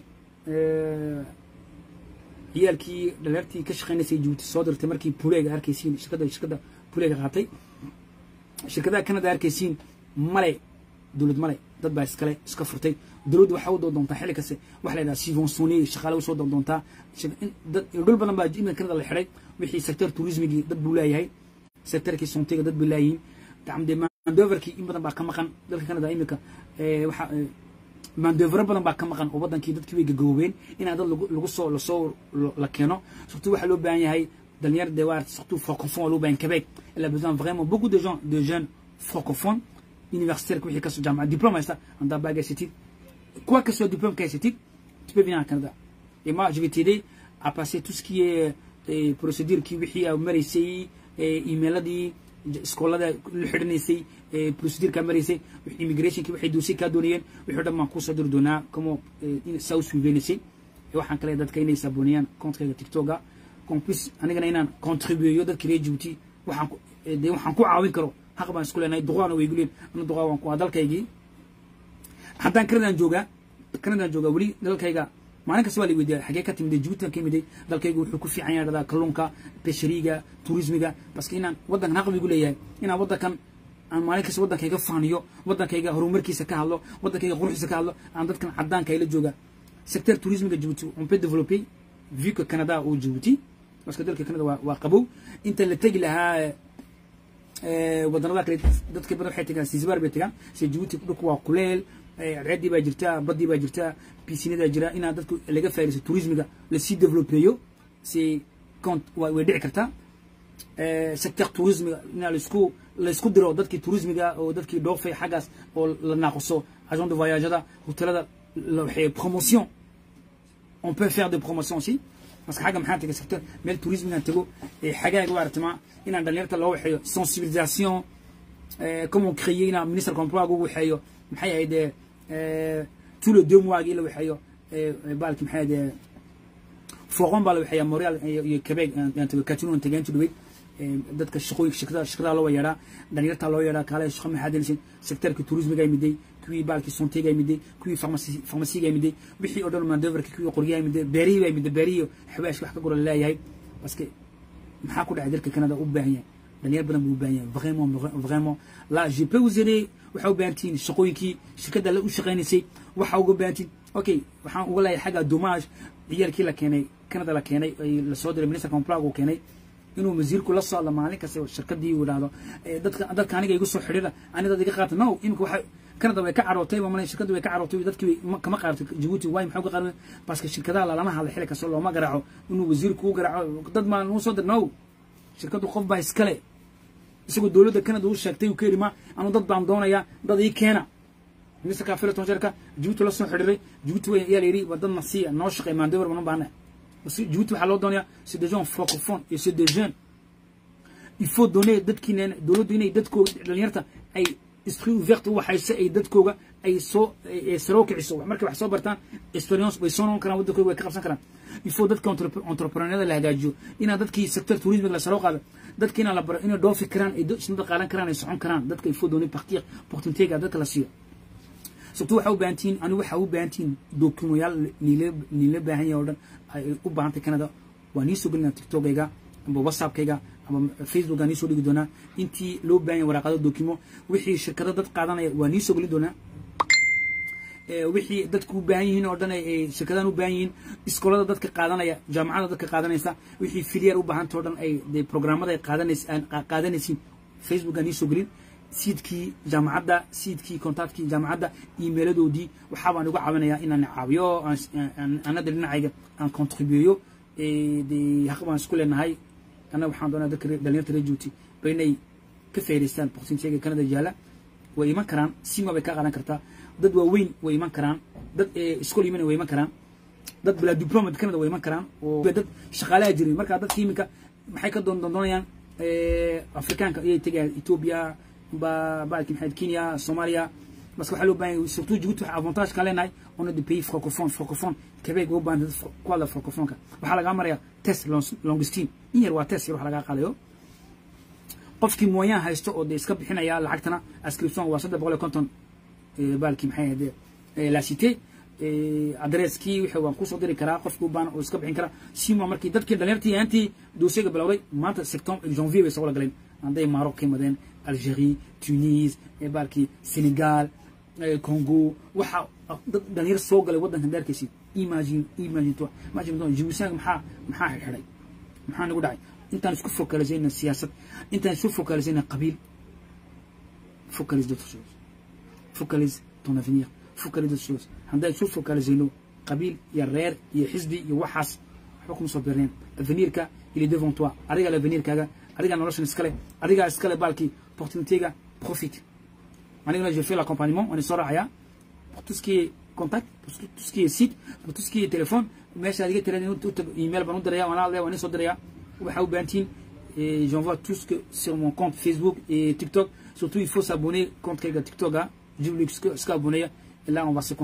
ciyaalkii dhalinyartii ka shaqeynaysay jibuuti soo dirtay markii puleega arkaysiin shirkadda shirkadda puleega qaatay shirkadaha canada arkaysiin male dowlad male dad baa iskale iska furtay dowladdu waxaa u doontaa xilli kaste waxa la yidhaha subventionné shaqaale usoo doontaa dad dhul badan baa imika canada la xidhay wixii sector tourismigii dad buu leeyahay sectorkii sontiga dad bay leeyihiin dacamde mandoverkii in badan baa ka maqan dalka canada imika waxa mandovero badan baa ka maqan oo wadankii dadkii way gagaboobeen inaa dad lagu soo lasoo la keeno surtout waxaa loo baahan yahay dhalinyar de waa surtout francophone waa loo baahan quebec il a besoin vraiment beaucoup de gens de jeunes francophones universitaire wixii kasoo jaamacad diplôme haysta haddaa baag haysatid quoi que soit diplôme ka haysatid tu peux venir en Canada et moi je vais t'aider à passer tout ce qui est procédure kii wixii aa maraysay emailadii iskoolada la xidhanaysay procedure kaa maraysay immigrationki waxay doosiye kaa doonayeen wixii o dhan baan kusoo diri doonaa como saa u suiveynaysay waxaan kale dadka inay saabonayaan comptkayga tiktoka compus anigana inaan contribueyo dadka reer jibuuti waxaan de waxaan ku caawin karo xaq baan isku leenahay duqaana way guleen ana duqaa waan ku waa dalkaygii haddaan canadaan joogaa canadaan joogaa weli dalkayga maalin kasta waa la weydiiya xagee ka timiday jibuuti ka imiday dalkaygu wuxuu ku fiican yahay dhadaa kalluunka beshariga turismiga baske inaan waddankan xaq bigu leeyahay inaan waddankan aan maalin kasta waddankayga faaniyo waddankayga horumarkiisa ka hadlo waddankayga quruxdiisa ka hadlo aan dadkan caddaanka ayla jooga secteur tourismiga jibuuti on peut développer vu que canada uu jibuuti baske dalka canada waa waa qabow inta la tegi lahaa waddanada kale dadka badan waxay tegaan sinzibar bay tegaan se jibuuti dhulku waa kuleel ceeddii baa jirta baddii baa jirta pisinadaa jira inaa dadku laga faa'idaysto tourismiga lasii developeeyo si cont way dhici kartaa secteur tourismiga inaa laisku laisku diro dadkii tourismiga oo dadkii dhoofay xaggaas oo la naaquso agent de voyagada hotelada waxay promotion on peut faire des promotions aussi parce que xagga maxaa tegay secteur meel tourismigaan tego xagaaga waartama inaan dhalinyarta loo waxeeyo sensibilisation comme on créer inaa ministre comproa ugu waxeeyo maxay ahayd tous les deux mois la waxeeyo baalki maxay ahayd foqon baa la waxeeya montreal iyo quebec catino tagaantu dhaweyd dadka shaqooyinka shirkada shirkadaha loo yeedhaa dhalinyartaa loo yeedhaa kaale shaqo maxaa delisin sectorka tourismiga imiday kuwii baalkii sontega imiday kuwii farmasiga imiday wixii oo dhan mandoverka kuwii qoryaha imiday beerihii baa imiday beerihii xawaashka wax ka gora leeyahay parce maxaa ku dhacay dalka canada u baahan yahay dhalinyar badan buu u baahan yahay vraiment vraiment là je peux vous aider waxaa u baahan tihiin shaqooyinkii shirkadda la u shaqaynaysay waxaa uga baahan tihiin okay waxaan uga leeyahay xagga dommage ciyaalkii la keenay canada la keenay ay lasoo diray minister complag uu keenay inuu wasiirku la soo hadlo maalin kasta shirkadii uu idhaahdo dadka dadka aniga igu soo xidhiira ani dad iga qaata no imika waxa kanada way ka carootay waa malay shirkaddu way ka carootay dadkii kama qaartay jabuuti waay maxaa ka qaadan baaska shirkadaha lalama hadla xilli kasta looma garaaco inuu wasiirku u garaaco dad maa nuu soo dir no shirkaddu qof baa iskale isagoo dowladda kanada uu sheegtay uu ka yidhi ma anu dad baan doonayaa dad ii keena ministerka filaton sharka jabuuti la soo xidhiiray jabuuti way ayaa la yidhi waa dad nasiya noo shaqeey maandover banu baana jabuuti waxaa loo doonayaa c'est des gens francophones et c'est des jeunes il faut donner dadkiina dowladdu inay dadkooga dhalinyarta ay esprit ouverte u waxayso ay dadkooga ay soo saroo kiciso markay wax soo bartaan experience way soo noqon karaan waddankooga way ka qabsan karaan il faut dadka entrepreneurada la hagaajiyo inaan dadkii sector tourisme la saroo qaado dadka inaan la baro inay dhoofi karaan ay isna qaadan karaan ay socon karaan dadka il faut donner partir opportunité-ga dadka la siiyo surtout waxaa u baahan tihiin anigu waxaa u baahan tihiin dokumoyaal niila baahan yahay oo dhan ay u baahantay canada waa nii soo gelinaa tiktokayga amba whatsappkayga ama facebooka nii soo dhigi doonaa intii loo baahan yahay waraaqado dokimo wixii shirkado dad qaadanaya waa nii soo gelin doonaa wixii dadku u baahan yihiin oo dhan ay shirkadahan u baahan yihiin iskoolada dadka qaadanaya jaamacada dadka qaadanaysa wixii filiyar u baahanta oo dhan ay de programmada ay qaadanays qaadanaysiin facebooka nii soo gelin siidkii jaamacadda siidkii contactkii jaamacadda emailadoodii waxaa baan uga caawinayaa inaan caawiyo anada dhinacayga aan contribueyo de haq baan isku leenahay annaga waxaan doonaa dadka dhalinyarta reer juuti ba inay ka faa'idaystaan opportunity-ga canada yaala way iman karaan sima bay ka qaadan kartaa dad waaweyn way iman karaan dad iskool yimina way iman karaan dad bilaa diplomat canada way iman karaan oo dad shaqaalaha jirin marka dadka iminka maxay ka doon doonayaan afrikaanka ayay tegayaan ethiopia ba baalki maxayd kenya soomaaliya bas waxaa loo baahan yahay surtout Djibouti waxa avantage ka leenahay on est des pays francophones francophones Québec oo baahan ku hadla francophone-ka waxaa laga maraya test longestine in yar waa test yar wax laga qaadayo qofkii moyen haysto oo de iska bixinaya lacagtana ascription waa saddex boqol iyo konton baalki maxay ahayd la cité adresskii wixii waan kusoo diri karaa qofkii u baahan oo iska bixin karaa sima markii dadkii dhalinyartii aantii doosiyaga bilowday maanta septembre janvier bay soo wada galeen hadday Maroc ka yimaadeen Algérie Tunis baalkii Sénégal Congo waxa dad dhalinyar soo galay waddankan daarkiisii imagine imagine toi imagine toi Djibouti maxaa maxaa xidhay maxaa nagu dhacay intaan isku focalisayna siyaasad intaan isku focalisayna qabiil focalise d'autres choses focalise ton avenir focalise d'autres choses haddaan isku focalisayno qabiil iyo reer iyo xisbi iyo waxaas waxba kuma soo beerneen avenirka il est devant toi adiga l'avenirkaaga adiga noloshan iskale adiga iskale baalkii opportunitéga profite anigana je fais l'accompagnement on est soo raacaya pour tout ce qui est contact pour tout ce qui est site pour tout ce qui est téléphone meesha adiga tira u tago email baan u diraya waan hadlaya waan soo diraya waxaa u baahantiin j'envoie tout ce que sur mon compte Facebook et TikTok surtout il faut s'abonner compte kayga TikTok ah jiblix iska abonneya et là on va se